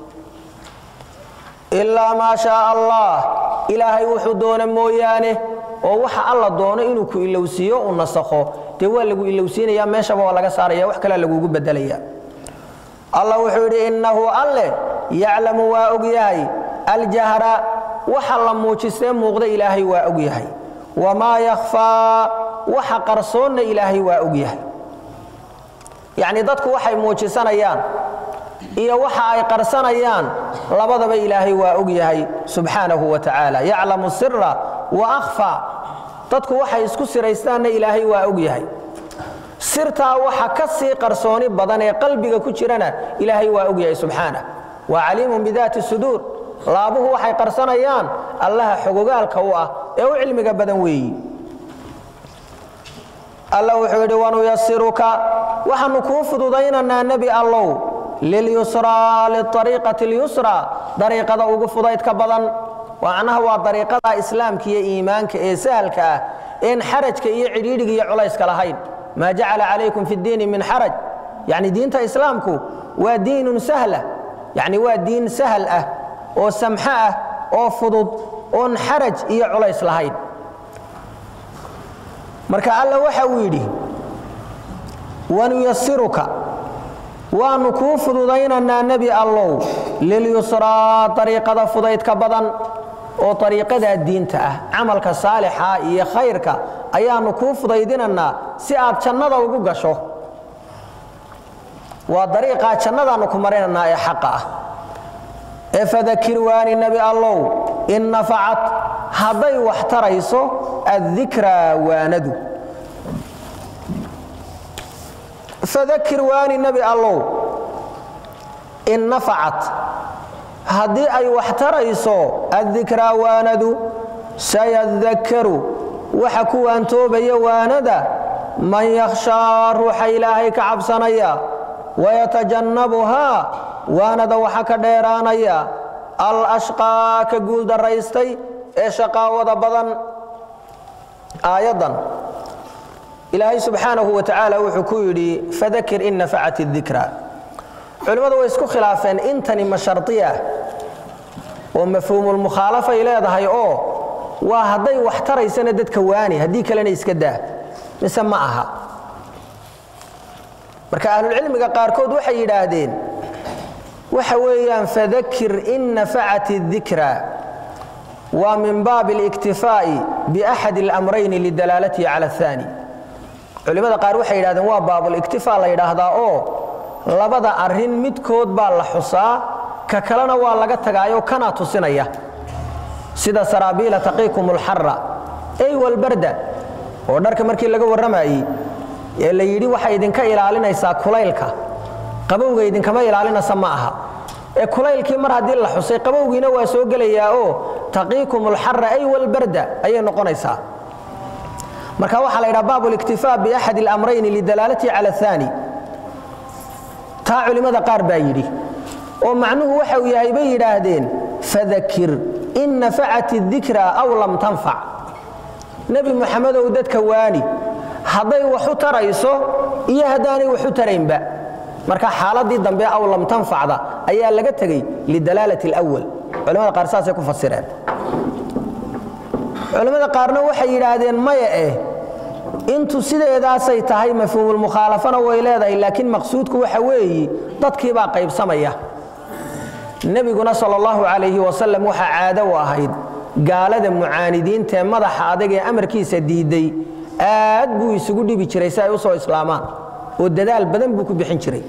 ilaa maa shaa allah ilaahay wuxuu doona mooyaane oo waxa alla doono inuu ku ilowsiiyo u nasakho dee waa lagu ilowsiinaya meeshaba waa laga saaraya wax kalea lagugu bedelaya allah wuxuu yidhi innahu alleh yaclamu waa og yahay aljahra waxa la muujistee muuqda ilaahay waa og yahay wamaa yakhfaa waxa qarsoonna ilaahay waa og yahay yacni dadku waxay muujisanayaan iyo waxa ay qarsanayaan labadaba ilaahay waa og yahay subxaanahu wa tacaala yaclamu sira wa akhfa dadku waxay isku siraystaanna ilaahay waa og yahay sirtaa waxa ka sii qarsooni badan ee qalbiga ku jirana ilaahay waa og yahay subxaanah waa caliimun bidaati suduur laabuhu waxay qarsanayaan allaha xogogaalka u ah ee u cilmiga badan weeyi alla wuxuu yidhi wanuyasiruka waxaanu kuu fududaynaynaa nebi allow lilyusraa liariiqati lyusraa dariiqada ugu fudaydka badan macnaha waa dariiqada islaamka iyo iimaanka ee sahalka ah een xarajka iyo cidhiidhiga iyo culayska lahayn maa jacala calaykum fi ddiini min xaraj yacni diinta islaamku waa diinun sahla yacni waa diin sahal ah oo samxo ah oo fudud oon xaraj iyo culays lahayn marka alla waxa uu yidhi wanuyasiruka waannu kuu fududaynaynaa nebi allow lilyusraa dariiqada fudaydka badan oo dariiqadaa diinta ah camalka saalixa iyo khayrka ayaannu kuu fudaydinaynaa si aad jannada ugu gasho waa dariiqaa jannadaannu ku marinaynaa ee xaqa ah ee fadakir waani nebi allow in nafacat hadday wax tarayso addikraa waanadu fadakir waani nebi allow in nafacat haddii ay wax tarayso addikraa waanadu sayadakkaru waxa ku waantoobaya waanada man yakhshaa ruuxa ilaahay ka cabsanaya wayatajannabuhaa waanada waxa ka dheeraanaya al ashqaa ka guuldaraystay ee shaqaawada badan aayaddan ilaahay subxaanahu wa tacaala wuxuu ku yidhi fadakir in nafacat dikra culimmadu way isku khilaafeen intani ma shardiya oo mafhuumulmukhaalafay leedahay oo waa hadday wax taraysana dadka waani haddii kalena iska daa mise ma aha marka ahlulcilmiga qaarkood waxay yidhaahdeen waxa weeyaan fadakir in nafacat dikra waa min baabi اliktifaa'i biaxad اlamrayni lidalaalatihi cala aلثaani culimmada qaar waxay yidhahdeen waa baabuliktifaa la yidhaahdaa oo labada arrin midkood baa la xusaa ka kalena waa laga tagaayo kanaa tusinaya sida saraabiila taqiikum اlxara ey walbarda oo dharka markii laga warramayey ee la yidhi waxay idinka ilaalinaysaa kulaylka qabowga idinkama ilaalinaysa ma aha ee kulaylkii mar haddii la xusay qabowgiina waa soo gelayaa oo taqiikum اlxara ay walbarda ayay noqonaysaa marka waxaa la yidhaha baab اliktifaa biaxad اlamrayni lidalaalatihi cala aلثaani taa culimmada qaar baa yidhi oo macnuhu waxa uu yahay bay yidhaahdeen fadakir in nafacat اdikra aw lam tanfac nebi muxamedow dadka waani hadday wax u tarayso iyo haddaanay wax u taraynba marka xaaladii dambe aw lam tanfacda ayaa laga tegey lidalaalati اlأwal culimmada qaar saasay ku fasireen culimmada qaarna waxay yidhaahdeen maya eh intu sideedaasay tahay mafhuumulmukhaalafana way leedahay laakiin maqsuudku waxa weeyi dadkii baa qaybsamaya nebiguna sal allahu calayhi wasalam waxaa caado u ahayd gaalada mucaanidiintaee madaxa adag ee amarkiisa diidday aad buu isugu dhibi jiray si ay u soo islaamaan oo dadaal badan buu ku bixin jiray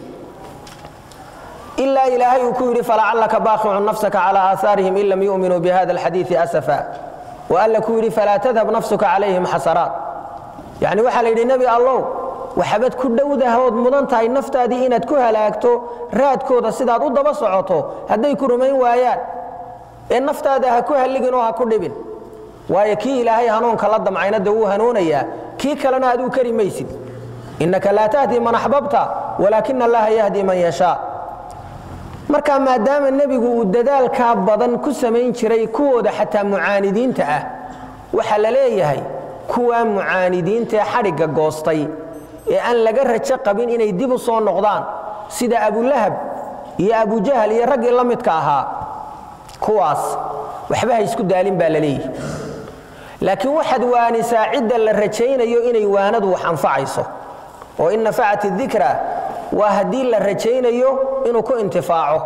ilaa ilaahay uu ku yidhi falacallaka baaqicun nafsaka calaa aahaarihim in lam yu'minuu bihada alxadiidi asafa wa alla ku yidhi falaa tadhab nafsuka calayhim xasaraat yacni waxaa la yidhi nebi allow waxabad ku dhowdahood mudan tahay naftaadii inaad ku halaagto raadkooda sidaad u daba socoto hadday ku rumayn waayaan ee naftaada ha ku halligin oo ha ku dhibin waayo kii ilaahay hanuunka la damcayna dee wuu hanuunayaa kii kalena aduu kari maysid innaka laa tahdi man axbabta walaakina allaha yahdi man yashaa marka maadaama nebigu uu dadaalkaa badan ku samayn jiray kuwooda xataa mucaanidiinta ah waxaa la leeyahay kuwaa mucaanidiinta ee xadhigga goostay ee aan laga rajo qabin inay dib u soo noqdaan sida abulahab iyo abujahal iyo raggii la midka ahaa kuwaas waxba ha isku daalin baa la leeyahy laakiin waxaad waanisaa cidda la rajaynayo inay waanadu wax anfacayso oo in nafacat dikra waa haddii la rajaynayo inuu ku intifaaco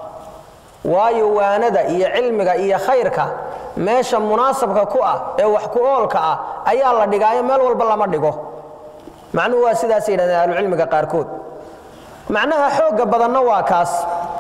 waayo waanada iyo cilmiga iyo khayrka meesha munaasabka ku ah ee wax ku oolka ah ayaa la dhigaayo meel walba lama dhigo macnuhu waa sidaas yidhahdeen ahlucilmiga qaarkood macnaha xoogga badanna waa kaas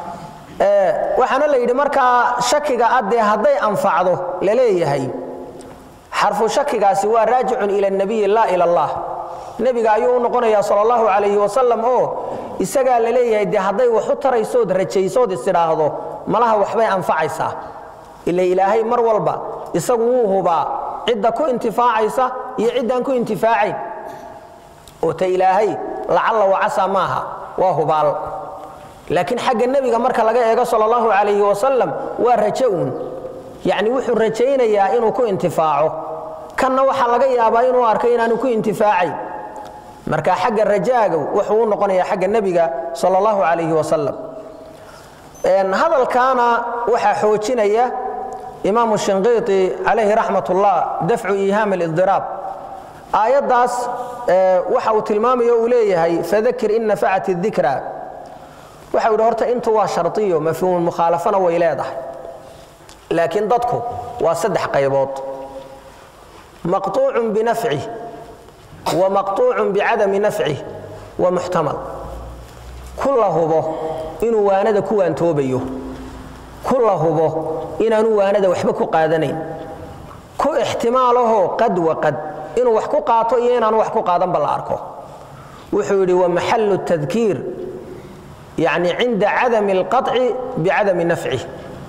waxaana la yidhi markaa shakiga addee hadday anfacdo la leeyahay xarfu shakigaasi waa raajicun ila nabiyi laa ila allah nebiga ayuu u noqonayaa sal allahu calayhi wasalam oo isagaa la leeyahay dee hadday wax u taraysood rajaysood isidhaahdo malaha waxbay anfacaysaa ila ilaahay mar walba isagu wuu hubaa cidda ku intifaacaysa iyo ciddaan ku intifaacayn oo ta ilaahay lacalla wacasa maaha waa hubaal laakiin xagga nebiga marka laga eego sal allahu calayhi wasalam waa rajo uun yacni wuxuu rajaynayaa inuu ku intifaaco kanna waxaa laga yaabaa inuu arkay inaanu ku intifaacayn marka xagga rajaaga wuxuu u noqonayaa xagga nebiga sal allahu calayhi wasalam hadalkaana waxaa xoojinaya imaamu shinqiiti calayhi raxmat ullah dafcu iihaam alidiraab aayaddaas waxa uu tilmaamayo uu leeyahay fadakir in nafacat dikra waxa yidhi horta intu waa shardiyo mafhuumulmukhaalafana way leedahay laakiin dadku waa saddex qaybood maqtuucun binafcih wa maqtuucun bicadami nafcih wa muxtamal ku la hubo inuu waanada ku waantoobayo ku la hubo inaanu waanada waxba ku qaadanayn ku ixtimaalahoo qad wa qad inuu wax ku qaato iyo inaanu wax ku qaadanba la arko wuxuu yidhi wa maxalu tadkiir yacni cinda cadami alqaطci bicadami nafcih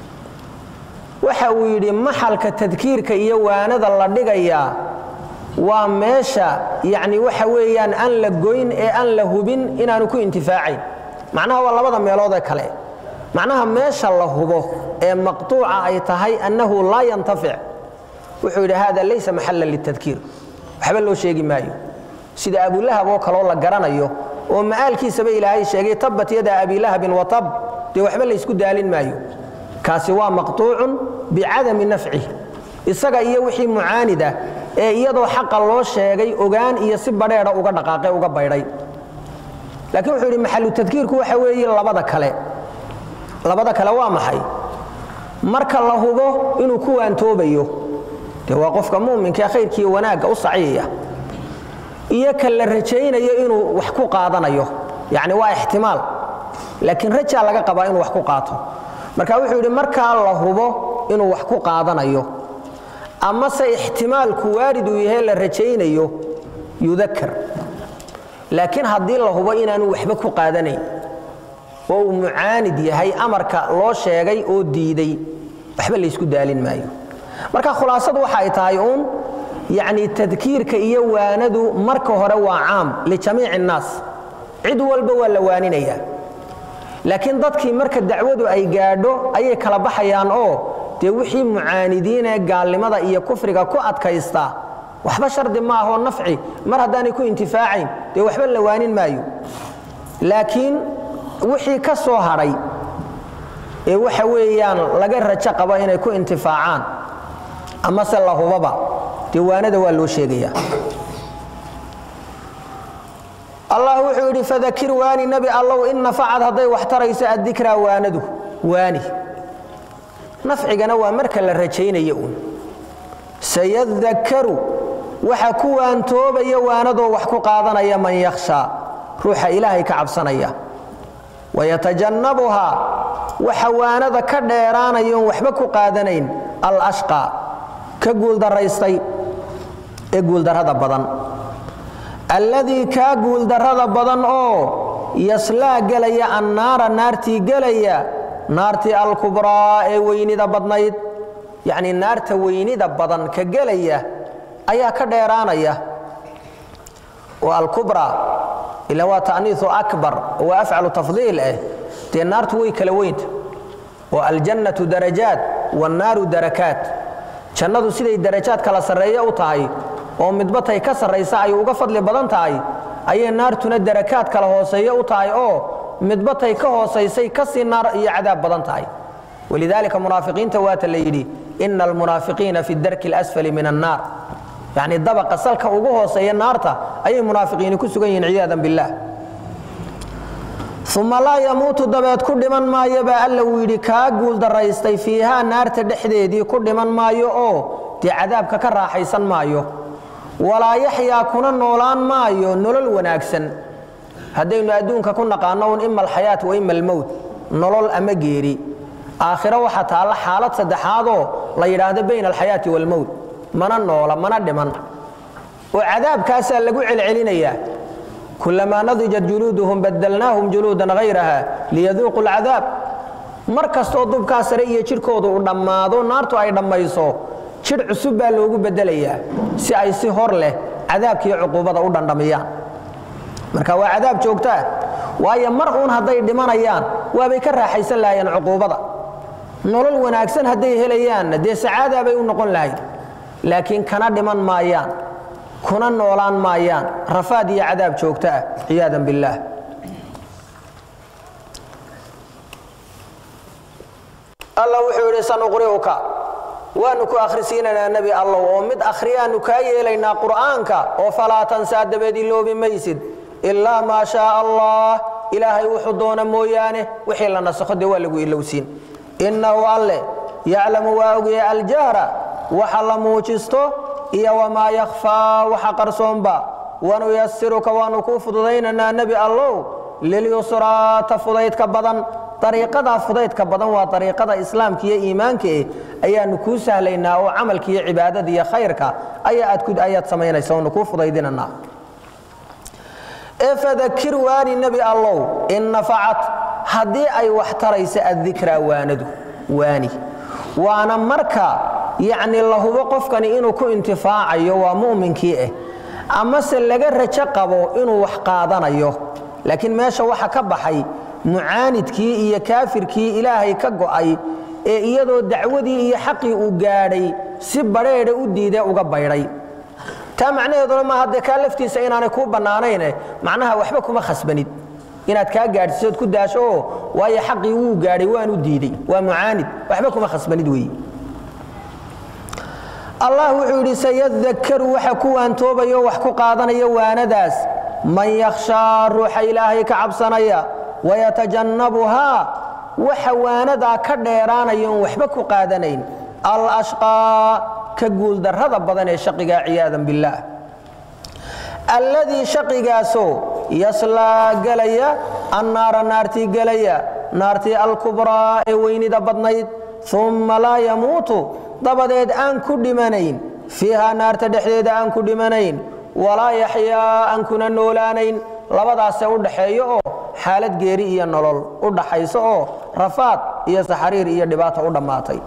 waxa uu yidhi maxalka tadkiirka iyo waanada la dhigayaa waa meesha yacni waxa weeyaan aan la goyn ee aan la hubin inaanu ku intifaacayn macnaha waa labada meeloodee kale macnaha meesha la hubo ee maqtuuca ay tahay annahu laa yantafic wuxuu yidhi hada laysa maxalan litadkiir waxba loo sheegi maayo sida abulahab oo kaloo la garanayo oo ma'aalkiisaba ilaahay sheegay tabbat yada abilahabin watab dee waxba laysku daalin maayo kaasi waa maqtuucun bicadami nafcih isaga iyo wixii mucaanid ah ee iyadoo xaqa loo sheegay ogaan iyo si badheedha uga dhaqaaqe uga baydhay laakiin wuxuu yidhi maxalu tadkiirku waxa weeye labada kale labada kale waa maxay marka la hubo inuu ku waantoobayo dee waa qofka mu'minka ee khayrkiiyo wanaagga u saciyaya iyo ka la rajaynayo inuu wax ku qaadanayo yacni waa ixtimaal laakiin rajaa laga qabaa inuu wax ku qaato marka wuxuu yidhi markaa la hubo inuu wax ku qaadanayo amase ixtimaalku waarid uu yahay la rajaynayo yudakar laakiin haddii la hubo inaanu waxba ku qaadanayn oo uu mucaanid yahay amarka loo sheegay oo diiday waxba laysku daalin maayo marka khulaasadu waxa ay tahay uun yacni tadkiirka iyo waanadu marka hore waa caam lijamiici innaas cid walba waa la waaninayaa laakiin dadkii marka dacwadu ay gaadho ayay kala baxayaan oo dee wixii mucaanidiin ee gaalnimada iyo kufriga ku adkaysta waxba shardi ma ahoo nafci mar haddaanay ku intifaacayn dee waxba la waanin maayo laakiin wixii ka soo hadhay ee waxa weeyaan laga rajo qabo inay ku intifaacaan amase la hubaba dee waanada waa loo sheegayaa allah wuxuu yidhi fadakir waani nebi allow in nafacad hadday wax tarayso addikraa waanadu waani nafcigana waa marka la rajaynayo uun sayadakkaru waxa ku waantoobaya waanadoo wax ku qaadanaya man yakhshaa ruuxa ilaahay ka cabsanaya wayatajannabuhaa waxa waanada ka dheeraanayoon waxba ku qaadanayn alashqaa ka guuldaraystay ee guuldarrada badan alladii kaa guuldarrada badan oo yaslaa gelaya annaara naartii gelaya naartii alkubraa ee weynida badnayd yacnii naarta weynida badan ka gelaya ayaa ka dheeraanaya oo alkubraa ila waa ta'niisu akbar oo waa afcalu tafdiil ah dee naartu way kala weynta oo aljannatu darajaat wannaaru darakaat jannadu siday darajaad kala sarreeye u tahay oo midbatay ka sarraysa ay uga fadli badan tahay ayay naartuna darakaad kala hooseeye u tahay oo midbatay ka hoosaysay ka sii naar iyo cadaab badan tahay walidaalika munaafiqiinta waata la yidhi ina almunaafiqiina fi darki اlasfali min annaar yacni dabaqa salka ugu hooseeya naarta ayay munaafiqiini ku sugan yihiin ciyaadan billaah uma laa yamuutu dabeed ku dhiman maayo baa alla uu yidhi kaa guuldaraystay fiihaa naarta dhexdeedii ku dhiman maayo oo dee cadaabka ka raaxaysan maayo walaa yaxyaa kuna noolaan maayo nolol wanaagsan haddaynu adduunka ku naqaanno un ima alxayaat wa ima almowt nolol ama geeri aakhiro waxaa taalla xaalad saddexaadoo la yidhaahdo bayna alxayaati waalmowt mana noola mana dhiman oo cadaabkaasaa lagu celcelinayaa kulamaa nadijat juluuduhum badalnaahum juluudan hayraha liyaduuqu alcadaab mar kastoo dubkaa sare iyo jidhkoodu u dhammaado naartu ay dhammayso jidh cusub baa loogu beddelayaa si ay si hor leh cadaabkiiyo cuquubada u dhandhamiyaan marka waa cadaab joogtaa waayo mar uun hadday dhimanayaan waabay ka raaxaysan lahayeen cuquubada nolol wanaagsan hadday helayaanna dee sacaadaa bay u noqon lahayd laakiin kana dhiman maayaan kuna noolaan maayaan rafaad iyo cadaab joogto ah ciyaadan billaah alla wuxuu yidhi sanuqri'uka waanu ku akhrisiinaynaa nebi allow oo mid akhriyaannu kaa yeelaynaa qur'aanka oo falaa tansaa dabeed iloobi maysid ilaa maa shaaa allah ilaahay wuxuu doona mooyaane wixii la nasakho dee waa lagu ilowsiin innahu alle yaclamu waa ogyahay aljahra waxa la muujisto iyo wamaa yakhfaa waxa qarsoonba wanuyasiruka waanu kuu fududaynaynaa nebi allow lilyusraata fudaydka badan ariiqadaa fudaydka badan waa ariiqada islaamka iyo iimaanka eh ayaanu kuu sahlaynaa oo camalka iyo cibaadada iyo khayrka ayaad samaynaysa oonu kuu fudaydinanaa ee fadakir waani nebi allow in nafacat haddii ay wax taraysa addikraa waanadu waani waana marka yacni la hubo qofkani inuu ku intifaacayo waa mu'minkii ah amase laga rajo qabo inuu wax qaadanayo laakiin meesha waxa ka baxay mucaanidkii iyo kaafirkii ilaahay ka go'ay ee iyadoo dacwadii iyo xaqii uu gaadhay si badheedha u diidee uga baydhay taa macnaheeduna maaha dee kaa laftiisa inaanay kuu bannaanayne macnaha waxba kuma khasbanid inaad kaa gaadhsiisood ku daasho oo waayo xaqii wuu gaadhay waanu diiday waa mucaanid waxba kuma khasbanid weeye allah wuxuu yidhi sayadakaru waxa ku waantoobayo wax ku qaadanaya waanadaas man yakhshaa ruuxa ilaahay ka cabsanaya wayatajannabuhaa waxa waanadaa ka dheeraanaya oon waxba ku qaadanayn alashqaa ka guuldarrada badan ee shaqigaa ciyaadan billaah alladii shaqigaasoo yaslaa gelaya annaara naartii gelaya naartii alkubraa ee weynida badnayd umma laa yamuutu dabadeed aan ku dhimanayn fiihaa naarta dhexdeeda aan ku dhimanayn walaa yaxyaa aan kuna noolaanayn labadaase u dhaxeeyo oo xaalad geeri iyo nolol u dhaxayso oo rafaad iyo saxariir iyo dhibaata u dhammaatay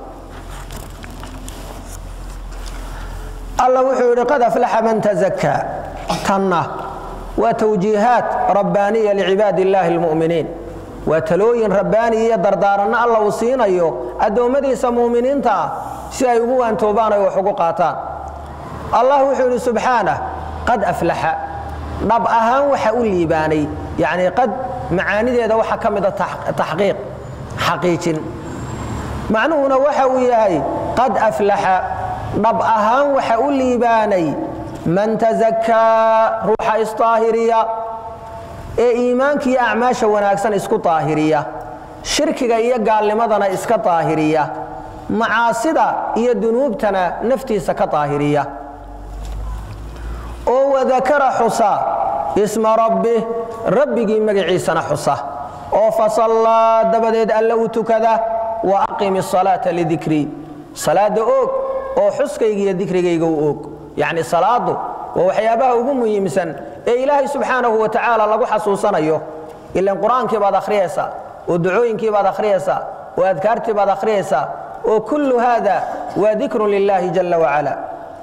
alla wuxuu yidhi qad aflaxa man tazakaa tanna waa tawjiihaat rabbaaniya licibaadi illaahi almu'miniin waa talooyin rabbaani iyo dardaaranno alla uu siinayo addoommadiisa mu'miniinta ah si ay ugu waantoobaan ay wax ugu qaataan allah wuxuu yidhi subxaanah qad aflaxa dhab ahaan waxa u liibaanay yacnii qad macaanideeda waxaa ka mida taxqiiq xaqiijin macnuhuna waxa uu yahay qad aflaxa dhab ahaan waxa u liibaanay man tazakaa ruuxa isdaahiriya ee iimaanka iyo acmaasha wanaagsan isku daahiriya shirkiga iyo gaalnimadana iska daahiriya macaasida iyo dunuubtana naftiisa ka daahiriya oo wadakara xusa isma rabbih rabbigii magaciisana xusa oo fasallaa dabadeed alle u tukada wa aqimi asalaata lidikrii salaadda oog oo xuskayga iyo dikrigayga u oog yacni salaaddu waa waxyaabaha ugu muhiimsan ee ilaahay subxaanahu wa tacaala lagu xasuusanayo ilan qur-aankii baad akhriyaysaa oo ducooyinkii baad akhriyaysaa oo adkaartii baad akhriyaysaa oo kullu haada waa dikrun lilaahi jalla wacala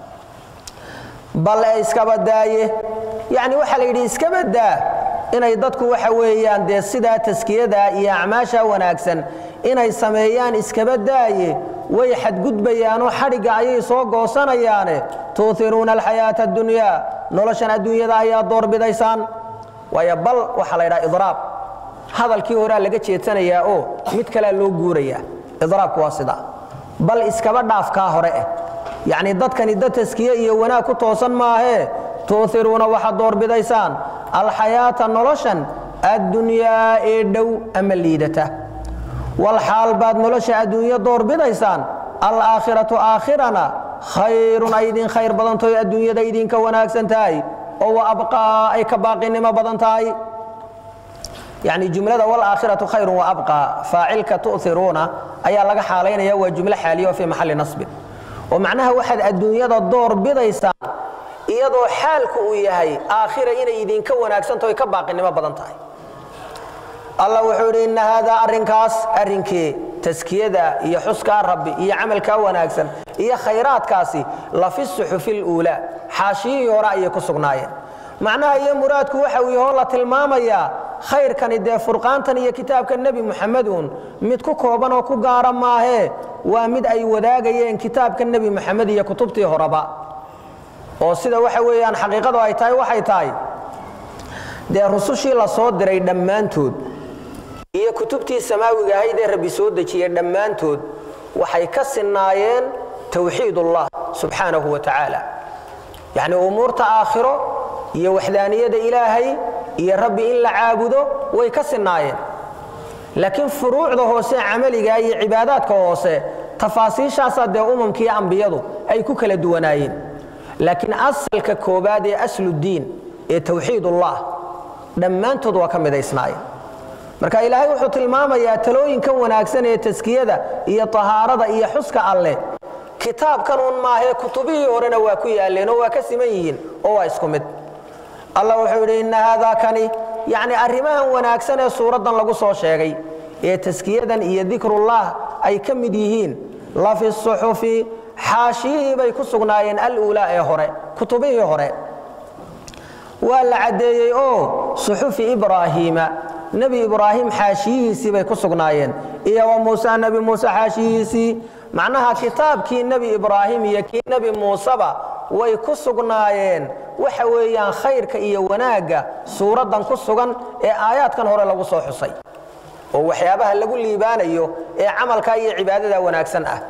bal ee iskaba daaye yacni waxaa la yidhi iskaba daa inay dadku waxa weeyaan dee sidaa taskiyada iyo acmaasha wanaagsan inay sameeyaan iskaba daaye way xadgudbayaanoo xadhigga ayay soo goosanayaane tuuhiruuna alxayaata addunyaa noloshan adduunyada ayaa doorbidaysaan waayo bal waxaa la ydhaha idraab hadalkii horaa laga jeedsanayaa oo mid kalea loo guurayaa idraabku waa sida bal iskaba dhaafkaa hore eh yacni dadkani dad taskiye iyo wanaag ku toosan maahee tuuhiruuna waxaad doorbidaysaan alxayaata noloshan addunyaa ee dhow ama liidata walxaal baad nolosha adduunyo doorbidaysaan alaakhiratu aakhirana khayrun ay idin khayr badantaho adduunyada idinka wanaagsan tahay oo wa abqaa ay ka baaqinimo badan tahay yani jumlada walaakhiratu khayrun wa abqaa faacilka tu'iruuna ayaa laga xaalaynaya waa jumlo xaaliya oo fii maxalli nasbin oo macnaha waxaad adduunyada door bidaysaan iyadoo xaalku uu yahay aakhira inay idinka wanaagsantaho ka baaqinimo badan tahay allah wuxuu yidhi inna haadaa arrinkaas arrinkii taskiyada iyo xuskaa rabbi iyo camalkaa wanaagsan iyo khayraadkaasi lafi suxufi luulaa xaashiyihii hore ayay ku sugnaayeen macnaha iyo muraadku waxa uu yahoo la tilmaamayaa khayrkani dee furqaantan iyo kitaabka nebi muxameduun mid ku kooban oo ku gaara maahee waa mid ay wadaagayeen kitaabka nebi moxamed iyo kutubtii horeba oo sida waxa weeyaan xaqiiqadu ay tahay waxay tahay dee rusushii la soo diray dhammaantood iyo kutubtii samaawiga ahayd ee rabbi soo dejiyey dhammaantood waxay ka sinnaayeen towxiidullah subxaanahu wa tacaala yacni umuurta aakhiro iyo waxdaaniyada ilaahay iyo rabbi in la caabudo way ka sinnaayeen laakiin furuucda hoose camaliga iyo cibaadaadka hoose tafaasiishaasaa dee umamkiiyo ambiyadu ay ku kala duwanaayeen laakiin asalka koobaad ee asludiin ee towxiidullah dhammaantood waa ka midaysnaayeen marka ilaahay wuxuu tilmaamayaa talooyinkan wanaagsan ee taskiyada iyo tahaarada iyo xuska alleh kitaabkan un maahee kutubihii horena waa ku yaalleen oo waa ka siman yihiin oo waa isku mid allah wuxuu yidhi inna haadaa kani yacni arrimahan wanaagsan ee suuraddan lagu soo sheegay ee taskiyadan iyo dikrullah ay ka mid yihiin lafi suxufi xaashiyihii bay ku sugnaayeen aluulaa ee hore kutubihii hore waa la caddeeyey oo suxufi ibraahiima nebi ibraahim xaashiyihiisii bay ku sugnaayeen iyo wa muuse nebi muuse xaashiyihiisii macnaha kitaabkii nebi ibraahim iyo kii nebi muuseba way ku sugnaayeen waxa weeyaan khayrka iyo wanaagga suuraddan ku sugan ee aayaadkan hore lagu soo xusay oo waxyaabaha lagu liibaanayo ee camalka iyo cibaadada wanaagsan ah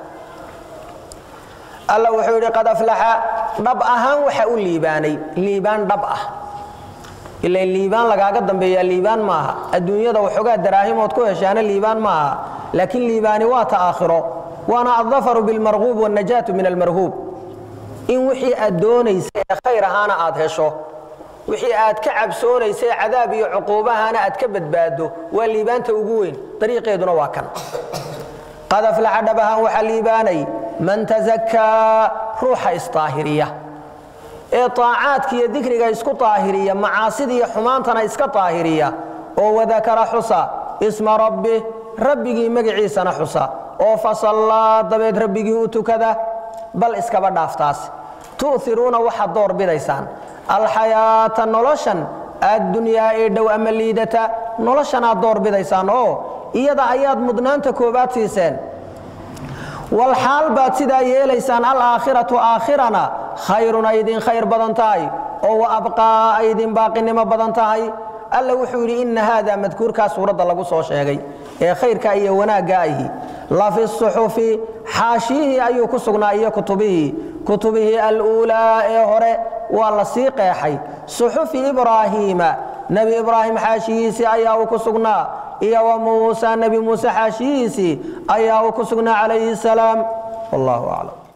alla wuxuu yidhi qad aflaxa dhab ahaan waxa u liibaanay liibaan dhab ah ila liibaan lagaaga dambeeyaa liibaan maaha adduunyada waxoogaa daraahimood ku heshaana liibaan maaha laakiin liibaani waa ta aakhiro waana addafaru bilmarhuub wاnajaatu min almarhuub in wixii aad doonaysa ee khayr ahaana aad hesho wixii aad ka cabsoonaysay cadaab iyo cuquubahaana aad ka badbaado waa liibaanta ugu weyn dariiqeeduna waa kan qad aflaxa dhab ahaan waxaa liibaanay man tasakaa ruuxa isdaahiriya ee طaacaadka iyo dikriga isku daahiriya macaasida iyo xumaantana iska daahiriya oo wadakara xusa isma rabbi rabbigii magaciisana xusa oo fasallaa dabeed rabbigii u tukada bal iskaba dhaaftaas tu'iruuna waxaad door bidaysaan alxayaata noloshan addunyaa ee dhow ama liidata noloshanaad door bidaysaan oo iyada ayaad mudnaanta koobaad siiseen walxaal baad sidaa yeelaysaan alaakhiratu aakhirana khayrun ay idin khayr badan tahay oo wa abqaa ay idin baaqinimo badan tahay alla wuxuu yidhi inna haada madkuurkaa suuradda lagu soo sheegay ee khayrka iyo wanaagga ahi lafi suxufi xaashiyihii ayuu ku sugnaa iyo kutubihii kutubihii aluulaa ee hore waa la sii qeexay suxufi ibraahiima nebi ibraahim xaashiyihiisii ayaa uu ku sugnaa iyo wa muusa nebi muuse xaashiyihiisii ayaa uu ku sugnaa calayhi salaam wallahu aclam